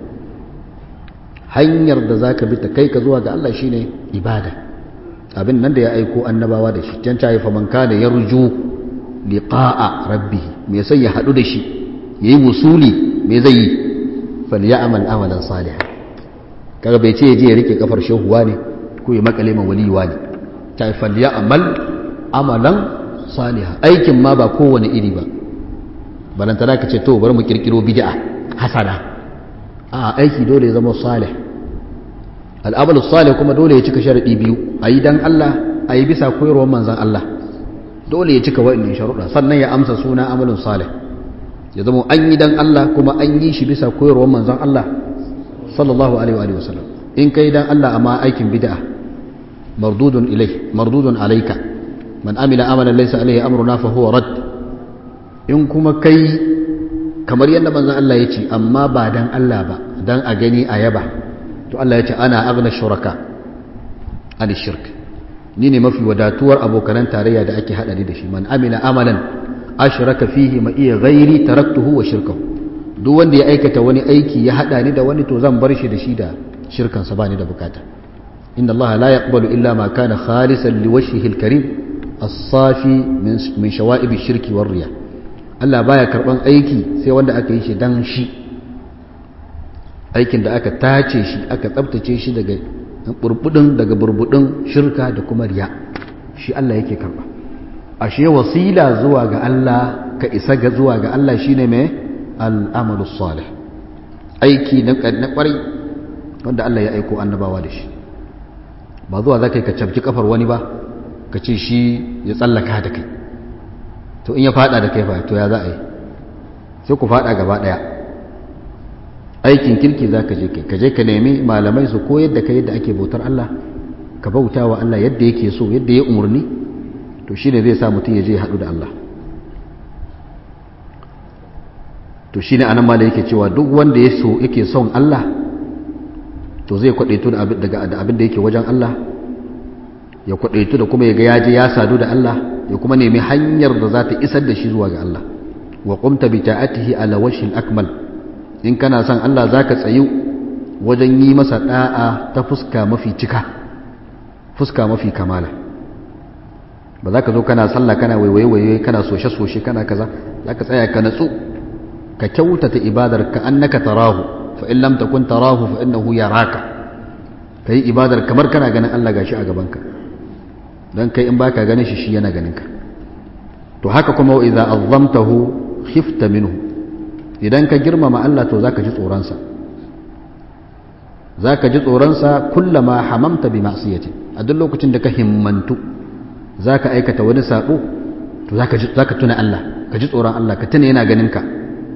hanyar da za ka bi ta kai ka zuwa ga Allah shine ibada abin nan da ya aiko annabawa da shi can cayi faman kana yarju liqa'a rabbih me sai ya hadu da shi yayi wusuli me zai yi falyamal amalan salihan kaga bai ce je ya rike kafar shehuwa ne ko ya makale ma waliyuwa ne ta falya amal amalan saliha aikin ma ba kowane iri ba balantana ka ce to bari mu kirkiro bid'a hasana a aiki dole ya zama salih al'amalu salih kuma dole ya cika sharadi biyu ayi dan Allah ayi bisa koyarwar manzon Allah dole ya cika wa'annan sharuɗa sannan ya amsa suna amalin salih ya zama an yi dan Allah kuma an yi shi bisa koyarwar manzon Allah sallallahu alaihi wa sallam in kai dan Allah amma aikin bid'a mardudun ilai mardudun alayka man amila amalan laysa alaihi amruna fa huwa rad in kuma kai kamar yadda manzon Allah ya ce amma ba dan Allah ba dan a gani a yaba to Allah ya ce ana aghna shuraka an shirk ni ne mafi wadatuwar abokanan tarayya da ake hadari da shi man amila amalan ashraka fihi ma iya ghairi taraktuhu wa shirkahu duk wanda ya aikata wani aiki ya hada ni da wani to zan bar shi da shi da shirkansa ba ni da bukata inna Allah la yaqbalu illa ma kana khalisan liwajhihi alkarim as-safi min shawa'ib ash-shirki war riya Allah baya karban aiki sai wanda aka yi shi dan shi aikin da aka tace shi aka tsabtace shi daga burbudin daga burbudin shirka da kuma riya shi Allah yake karba ashe wasila zuwa ga Allah ka isa ga zuwa ga Allah shine mai al'amalu salih aiki na kwarai wanda Allah ya aiko annabawa da shi ba zuwa za ka yi ka cabci kafar wani ba ka ce shi ya tsallaka da kai to in ya fada da kai fa to ya za a yi sai ku fada gaba daya aikin kirki za ka je kai ka je ka nemi malamai su koyar da kai yadda ake bautar Allah ka bauta wa Allah yadda yake so yadda ya umarni to shine zai sa mutum ya je haɗu da Allah to shi ne anan mala yake cewa duk wanda ya so yake son Allah to zai kwadaitu da abin da yake wajen Allah ya kwadaitu da kuma ya ga yaje ya sadu da Allah ya kuma nemi hanyar da za ta isar da shi zuwa ga Allah wa qumta bi ta'atihi ala wajhil akmal in kana son Allah zaka tsayu wajen yi masa da'a ta fuska mafi cika fuska mafi kamala ba za ka zo kana sallah kana waiwaye kana soshe-soshe kana kaza za ka tsaya ka natsu ka kyautata ibadar ka annaka tarahu fa in lam takun tarahu fa innahu yaraka kai ibadar kamar kana ganin Allah gashi a gaban ka dan kai in baka ganin shi shi yana ganin ka to haka kuma idza azzamtahu khifta minhu idan ka girmama Allah to zaka ji tsoron sa zaka ji tsoron sa kullama hamamta bi ma'siyati a duk lokacin da ka himmantu zaka aikata wani sabo to zaka ji zaka tuna Allah ka ji tsoron Allah ka tuna yana ganin ka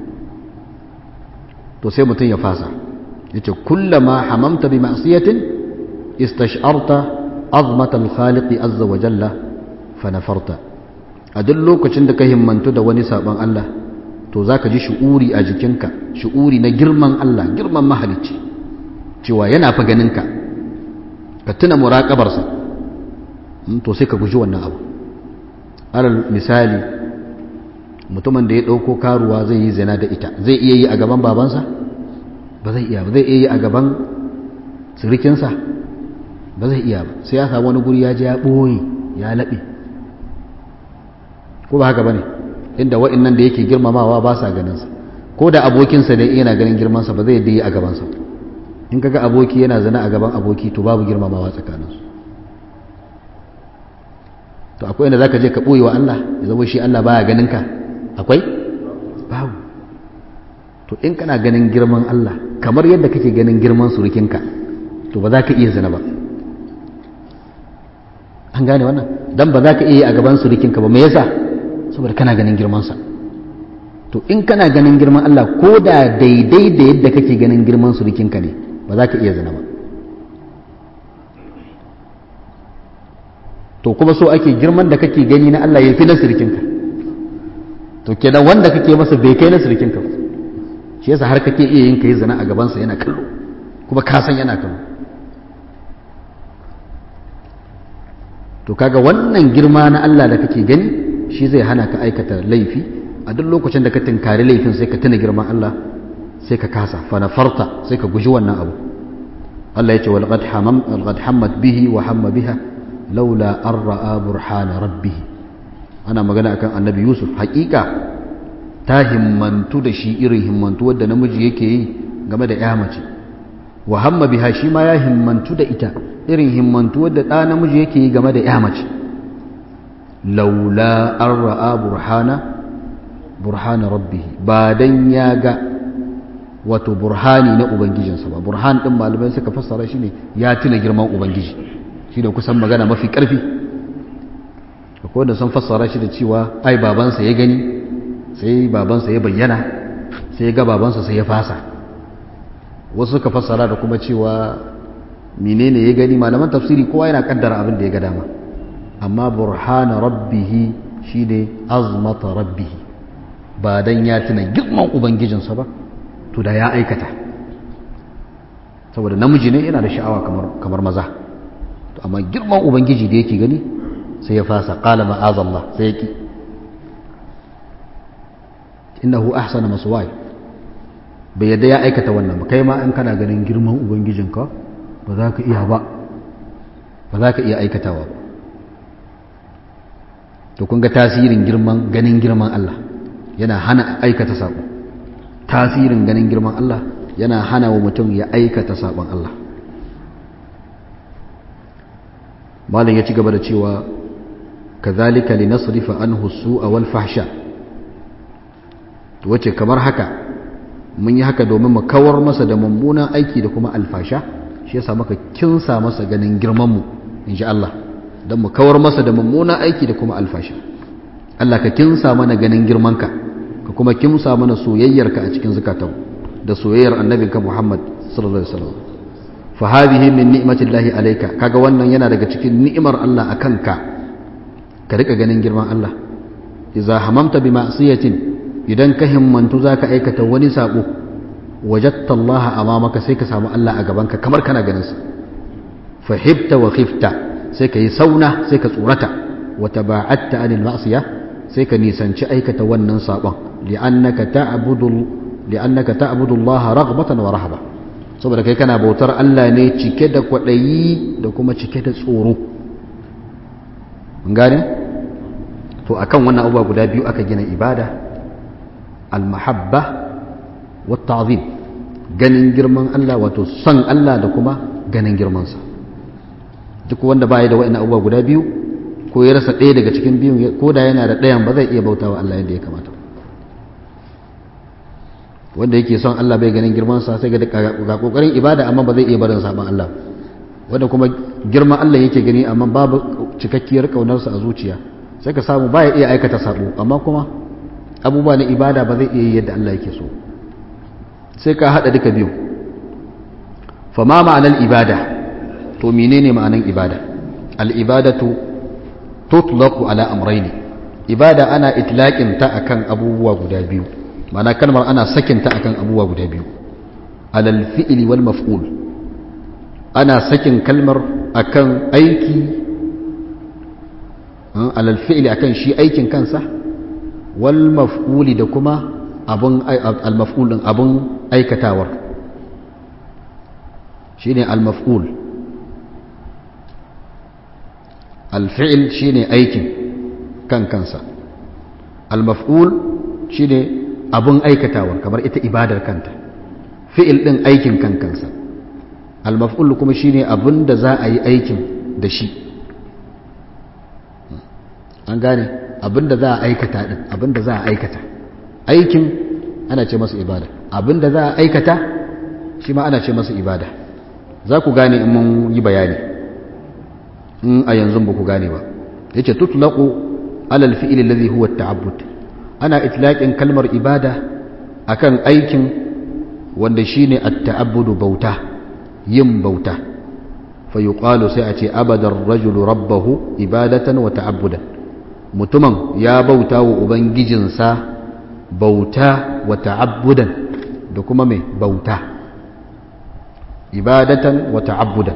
to sai mutum ya fasa yace kullama hamamta bi ma'siyatin istash'arta azmat al-khaliq azza wa jalla fa nafarta a duk lokacin da ka himmantu da wani sabon Allah to zaka ji shu'uri a jikinka shu'uri na girman Allah girman mahalicci cewa yana fa ganin ka ka tuna muraqabar sa to sai ka guji wannan abu alal misali mutumin da ya ɗauko karuwa zai yi zina da ita zai iya yi a gaban babansa ba zai iya ba zai iya yi a gaban sirikinsa ba zai iya ba sai ya samu wani guri ya je ya ɓoye ya laɓe ko ba haka ba ne inda wa'innan da yake girmamawa ba sa ganinsa ko da abokinsa da yana ganin girmansa ba zai yi a gabansa in kaga aboki yana zina a gaban aboki to babu girmamawa tsakaninsu to akwai inda zaka je ka ɓoye wa Allah ya zama shi Allah baya ganin ka akwai babu to in kana ganin girman Allah kamar yadda kake ganin girman surukinka to ba za ka iya zina ba an gane wannan dan ba za ka iya a gaban surukinka ba me yasa saboda kana ganin girmansa to in kana ganin girman Allah ko da daidai da yadda kake ganin girman surukinka ne ba za ka iya zina ba to kuma so ake girman da kake gani na Allah ya fi na surukinka to kenan wanda kake masa bai kai na surukinka ba shi yasa har kake iya yin kai zina a gabansa yana kallo kuma ka san yana kallo to kaga wannan girma na Allah da kake gani shi zai hana ka aikata laifi a duk lokacin da ka tinkari laifin sai ka tuna girman Allah sai ka kasa fa nafarta sai ka guji wannan abu Allah ya ce wal qad hamam al qad hammat bihi wa hamma biha laula an ra'a burhana rabbih ana magana akan annabi Yusuf haƙiƙa ta himmantu da shi irin himmantu wadda namiji yake yi game da ya mace wa hamma biha shi ma ya himmantu da ita irin himmantu wadda ɗa namiji yake yi game da ya mace laula an ra'a burhana burhana rabbihi ba dan ya ga wato burhani na ubangijinsa ba burhan din malamai suka fassara shi ne ya tuna girman ubangiji shi da kusan magana mafi ƙarfi akwai wanda sun fassara shi da cewa ai babansa ya gani sai babansa ya bayyana sai ya ga babansa sai ya fasa wasu suka fassara da kuma cewa menene ya gani malaman tafsiri kowa yana kaddara abin da ya ga dama amma burhana rabbihi shine azmata rabbihi ba dan ya tuna girman ubangijinsa ba to da ya aikata saboda namiji ne yana da sha'awa kamar kamar maza to amma girman ubangiji da yake gani sai ya fasa qala ma'azallah sai ya ki innahu ahsana maswaya bai yadda ya aikata wannan ba kai ma in kana ganin girman ubangijinka ba za ka iya ba ba za ka iya aikatawa ba to kun ga tasirin girman ganin girman Allah yana hana aikata sabo tasirin ganin girman Allah yana hana wa mutum ya aikata sabon Allah malam ya ci gaba da cewa kazalika linasrifa anhu su'a wal fahsha wace kamar haka mun yi haka domin mu kawar masa da mummunan aiki da kuma alfasha shi yasa maka kinsa masa ganin girman mu insha Allah don mu kawar masa da mummunan aiki da kuma alfasha Allah ka kinsa mana ganin girmanka ka kuma kimsa mana soyayyarka a cikin zakatan da soyayyar annabinka Muhammad sallallahu alaihi wasallam fa hadhihi min ni'matillahi alayka kaga wannan yana daga cikin ni'imar Allah akan ka ka rika ganin girman Allah idza hamamta bi ma'siyatin idan ka himmantu za ka aikata wani sabo wajatta Allah amamaka sai ka samu Allah a gabanka kamar kana ganinsa fahibta wa khifta sai ka yi sauna sai ka tsorata wa taba'atta anil ma'siya sai ka nisanci aikata wannan sabon li'annaka ta'budu li'annaka ta'budu Allah raghbatan wa rahaba saboda kai kana bautar Allah ne cike da kwaɗayi da kuma cike da tsoro gane to akan wannan abubuwa guda biyu aka gina ibada al-mahabba wa ta'zim ganin girman Allah wato son Allah da kuma ganin girmansa duk wanda baya da wa'annan abubuwa guda biyu ko ya rasa ɗaya daga cikin biyun ko da yana da ɗayan ba zai iya bautawa Allah yadda ya kamata wanda yake son Allah bai ganin girmansa sai ga ga kokarin ibada amma ba zai iya barin saban Allah wanda kuma girman Allah yake gani amma babu cikakkiyar kaunarsa a zuciya sai ka samu baya iya aikata sabo amma kuma abubuwa na ibada ba zai iya yi yadda Allah yake so sai ka hada duka biyu fa ma ma'anar ibada to menene ma'anar ibada al ibadatu tutlaqu ala amrayni ibada ana itlaqin ta akan abubuwa guda biyu ma'ana kalmar ana sakin ta akan abubuwa guda biyu alal fi'li wal maf'ul ana sakin kalmar akan aiki alal fi'li akan shi aikin kansa wal maf'uli da kuma abun al maf'ul din abun aikatawar shine al maf'ul al fi'l shine aikin kan kansa al maf'ul shine abun aikatawar kamar ita ibadar kanta fi'il din aikin kan kansa al maf'ul kuma shine abun da za a yi aikin da shi an gane abinda za a aikata din abinda za a aikata aikin ana ce masa ibada abinda za a aikata shi ma ana ce masa ibada za ku gane in mun yi bayani in a yanzu ba ku gane ba yace tutlaqu ala al-fi'l alladhi huwa at-ta'abbud ana itlaqin kalmar ibada akan aikin wanda shine at-ta'abbudu bauta yin bauta fa yuqalu sai a ce abada ar-rajulu rabbahu ibadatan wa ta'abbudan mutumin ya bauta wa ubangijinsa bauta wa ta'abbudan da kuma mai bauta ibadatan wa ta'abbudan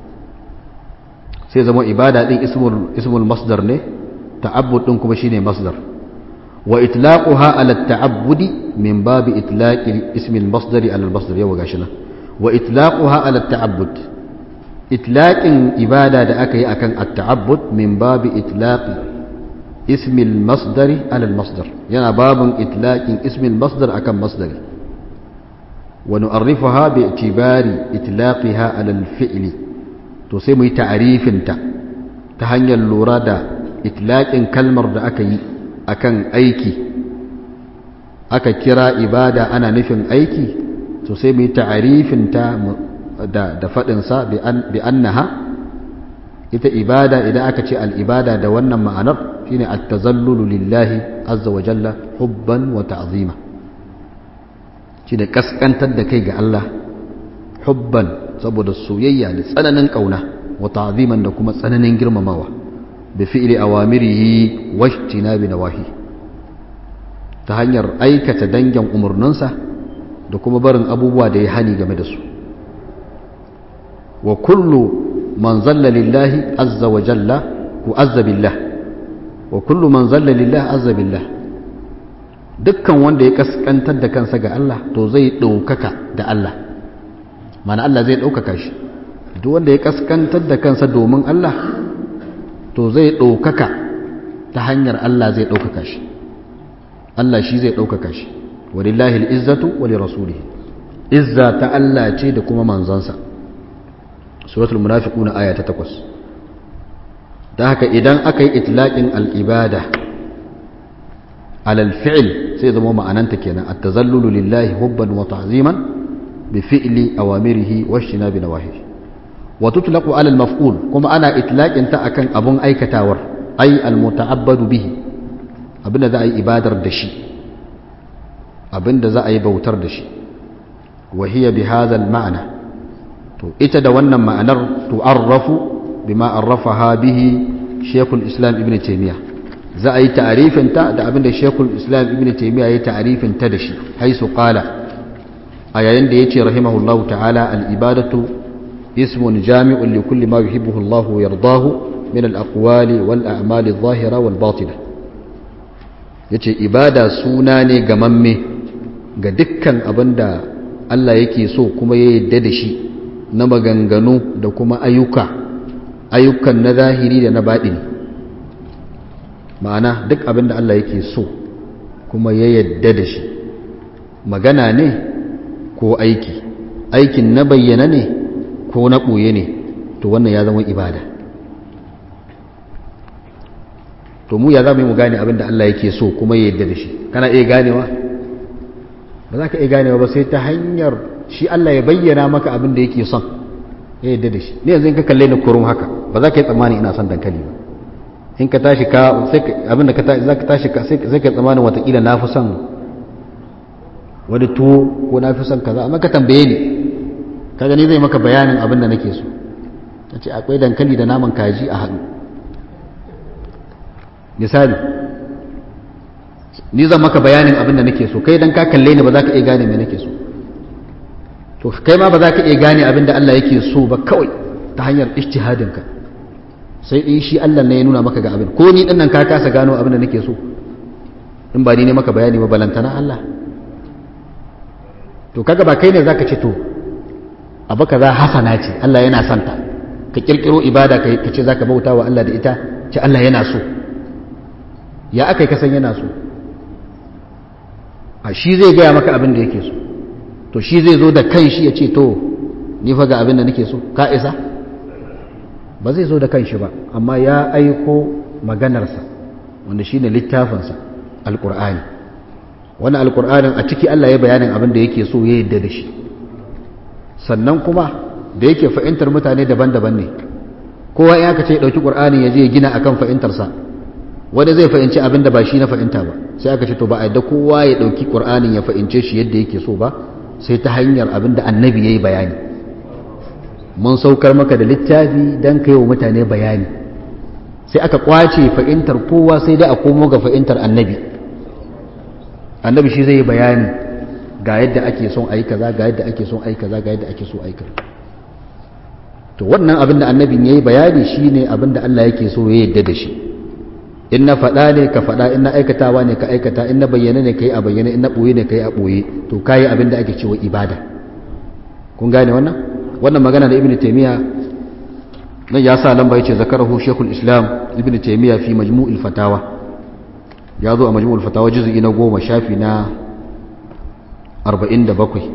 sai zama ibada din ismul ismul masdar ne ta'abbud din kuma shine masdar wa itlaquha ala ta'abbudi min babi itlaqi ismil masdari ala al-masdar yawa gashi nan wa itlaquha ala ta'abbud itlaqin ibada da aka yi akan at-ta'abbud min babi itlaqi اسم المصدر على المصدر يعني باب إطلاق اسم المصدر أكم مصدر ونعرفها باعتبار إطلاقها على الفعل تسمي تعريف انت تهني اللورادة إطلاق كلمر دا أكي أكن أيكي أكا كرا إبادة أنا نفن أيكي تسمي تعريف انت da da faɗinsa bi annaha ita ibada idan aka ce al'ibada da wannan ma'anar shine at-tazallulu lillahi azza wa jalla hubban wa ta'zima shine kaskantar da kai ga Allah hubban saboda soyayya da tsananin kauna wa ta'ziman da kuma tsananin girmamawa bi fi'li awamirihi wa ijtinabi nawahi ta hanyar aikata dangin umurninsa da kuma barin abubuwa da ya hani game da su wa kullu من ظل لله عز وجل وعز بالله وكل من ظل لله عز بالله dukkan wanda ya kaskantar da kansa ga Allah to zai ɗaukaka da Allah mana Allah zai ɗaukaka shi duk wanda ya kaskantar da kansa domin Allah to zai ɗaukaka ta hanyar Allah zai ɗaukaka shi Allah shi zai ɗaukaka shi walillahi al'izzatu wa lirasulihi izza ta Allah ce da kuma manzansa suratul munafiquna aya ta 8 da haka idan aka yi itlaqin al-ibada alal fi'l sai zama ma'ananta kenan at-tazallulu lillahi hubban wa ta'ziman bi fi'li awamirihi wa ijtinabi nawahihi wa tutlaqu ala al-maf'ul kuma ana itlaqin ta akan abun aikatawar ay al-muta'abbadu bihi abinda za a yi ibadar da shi abinda za a yi bautar da shi wa hiya bi hadha al-ma'na to ita da wannan ma'anar tu'arrafu bima arrafaha bihi Sheikhul Islam Ibn Taymiyyah za a yi ta'arifin ta da abin da Sheikhul Islam Ibn Taymiyyah ya yi ta'arifin ta da shi haisu qala a yayin da yace rahimahullahu ta'ala al-ibadatu ismun jami'un li kulli ma yuhibbuhu Allah wa yardahu min al-aqwali wal a'mali adh-dhahira wal batina yace ibada suna ne gamamme ga dukkan abinda Allah yake so kuma ya yadda da shi na maganganu da kuma ayyuka ayyukan na zahiri da na baɗini ma'ana duk abin da Allah yake so kuma ya yadda da shi magana ne ko aiki aikin na bayyana ne ko na ɓoye ne to wannan ya zama ibada to mu ya zama mu gane abin da Allah yake so kuma ya yadda da shi kana iya ganewa ba za ka iya ganewa ba sai ta hanyar shi Allah ya bayyana maka abin da yake son ya yadda da shi ne yanzu in ka kalle ni kurum haka ba za ka yi tsammani ina son dankali ba in ka tashi ka sai abin da ka tashi za ka tashi ka sai ka tsammanin watakila na fi son wani tuwo ko na fi son kaza amma ka tambaye ni ka gani zai maka bayanin abin da nake so ta ce akwai dankali da naman kaji a haɗu misali ni zan maka bayanin abin da nake so kai dan ka kalle ni ba za ka iya gane me nake so to kai ma ba za ka iya gane abin da Allah yake so ba kawai ta hanyar ijtihadin ka sai in shi Allah ne ya nuna maka ga abin ko ni din nan ka kasa gano abin da nake so in ba ni ne maka bayani ba balantana Allah to kaga ba kai ne zaka ce to abu kaza hasana ce Allah yana santa ka kirkiro ibada ka ce zaka bauta wa Allah da ita ce Allah yana so ya aka yi kasan yana so a shi zai gaya maka abin da yake so to shi zai zo da kan shi ya ce to ni fa ga abin da nake so ka isa ba zai zo da kan shi ba amma ya aiko maganarsa wanda shi ne littafinsa alƙur'ani wani alƙur'anin a ciki Allah ya bayanin abin da yake so ya yadda da shi sannan kuma da yake fahimtar mutane daban-daban ne kowa ya ka ce ya ɗauki ƙur'ani ya je ya gina akan fahimtarsa wani zai fahimci abin da ba shi na fahimta ba sai aka ce to ba a yadda kowa ya ɗauki ƙur'anin ya fahimce shi yadda yake so ba sai ta hanyar abin da annabi ya yi bayani mun saukar maka da littafi don kai wa mutane bayani sai aka kwace fahimtar kowa sai dai a komo ga fahimtar annabi annabi shi zai yi bayani ga yadda ake son ayi kaza ga yadda ake son ayi kaza ga yadda ake so ayi kaza to wannan abin da annabin ya yi bayani shine abin da Allah yake so ya yadda da shi in na faɗa ne ka faɗa in na aikatawa ne ka aikata in na bayyana ne ka yi a bayyana in na ɓoye ne ka yi a ɓoye to ka yi abin da ake cewa ibada kun gane wannan wannan magana da ibn taimiyya nan ya sa lamba ya ce zakarahu shekul islam ibn taimiyya fi majmu'ul fatawa ya zo a majmu'ul fatawa juzu'i na goma shafi na arba'in da bakwai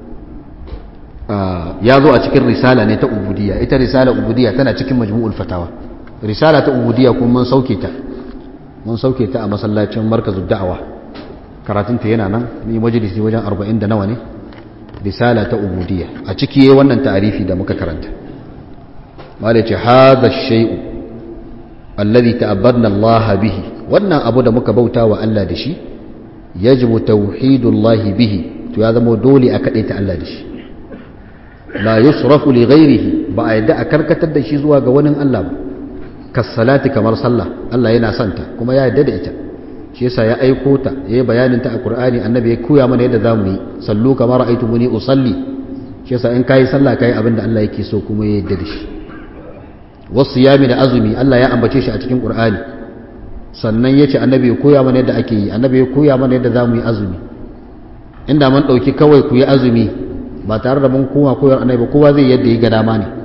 ya zo a cikin risala ne ta ubudiyya ita risala ubudiyya tana cikin majmu'ul fatawa risala ta ubudiyya kuma mun sauke ta mun sauke ta a masallacin markazin da'awa karatunta yana nan ni majalisi wajen 40 da nawa ne risala ta ubudiyya a ciki yayin wannan ta'arifi da muka karanta mala ce hadha shay'u alladhi ta'abbadna Allah bihi wannan abu da muka bauta wa Allah da shi yajibu tauhidullahi bihi to ya zama dole a kade ta Allah da shi la yusrafu li ghairihi ba a yadda a karkatar da shi zuwa ga wani Allah ba kassalati kamar sallah Allah yana santa kuma ya yarda da ita shi yasa ya aiko ta yayi bayanin ta a Qur'ani annabi ya koya mana yadda zamu yi sallu kamar ra'aytumuni usalli shi yasa in kai sallah kai abinda Allah yake so kuma ya yarda da shi wasiyami da azumi Allah ya ambace shi a cikin Qur'ani sannan yace annabi ya koya mana yadda ake yi annabi ya koya mana yadda zamu yi azumi inda mun dauki kawai ku yi azumi ba tare da mun kowa koyar annabi kowa zai yadda yi ga dama ne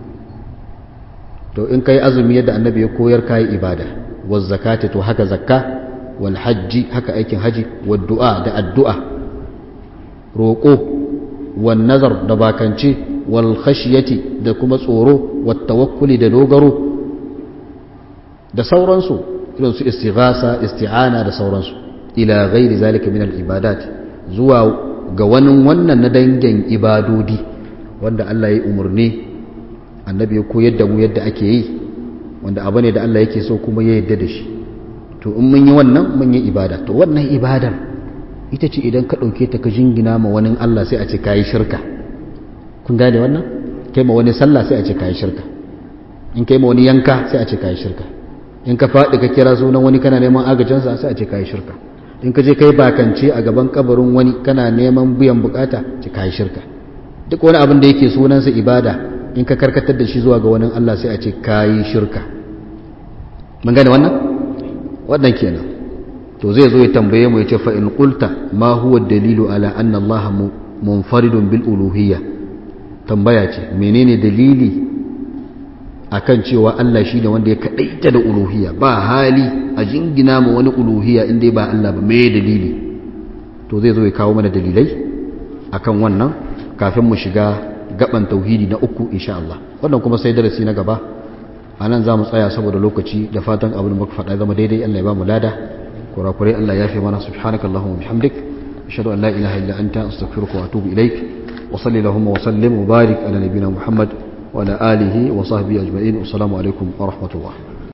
to in kai azumi yadda annabi ya koyar kai ibada waz zakati to haka zakka wal hajji haka aikin haji wad du'a da addu'a roƙo wan nazar da bakance wal khashyati da kuma tsoro wat tawakkuli da dogaro da sauransu irin su istighasa isti'ana da sauransu ila ghairi zalika min al ibadat zuwa ga wani wannan na dangin ibadodi wanda Allah ya umarni annabi ya koyar da mu yadda ake yi wanda abu ne da Allah yake so kuma ya yadda da shi to in mun yi wannan mun yi ibada to wannan ibadar ita ce idan ka ɗauke ta ka jingina ma wani Allah sai a ce kayi shirka kun gane wannan kai ma wani sallah sai a ce kayi shirka in kai ma wani yanka sai a ce kayi shirka in ka faɗi ka kira sunan wani kana neman agajinsa sai a ce kayi shirka in ka je kai bakance a gaban kabarin wani kana neman biyan bukata ce kayi shirka duk wani abin da yake sunansa ibada in ka karkatar da shi zuwa ga wani Allah sai a ce kayi shirka mun gane wannan wannan kenan to zai zo ya tambaye mu ya ce fa in qulta ma huwa dalilu ala anna Allah munfaridun bil uluhiyya tambaya ce menene dalili akan cewa Allah shi ne wanda ya kaɗaita da uluhiyya ba hali a jingina ma wani uluhiyya inda ba Allah ba mai dalili to zai zo ya kawo mana dalilai akan wannan kafin mu shiga gaban tauhidi na uku insha Allah wannan kuma sai darasi na gaba a nan za mu tsaya saboda lokaci da fatan abin da muka faɗa zama daidai Allah ya ba mu lada kurakurai Allah ya fi mana subhanaka Allahumma bihamdik ashhadu an la ilaha illa anta astaghfiruka wa atubu ilaik wa salli Allahumma wa sallim wa barik ala nabiyyina Muhammad وعلى آله وصحبه أجمعين والسلام عليكم ورحمة الله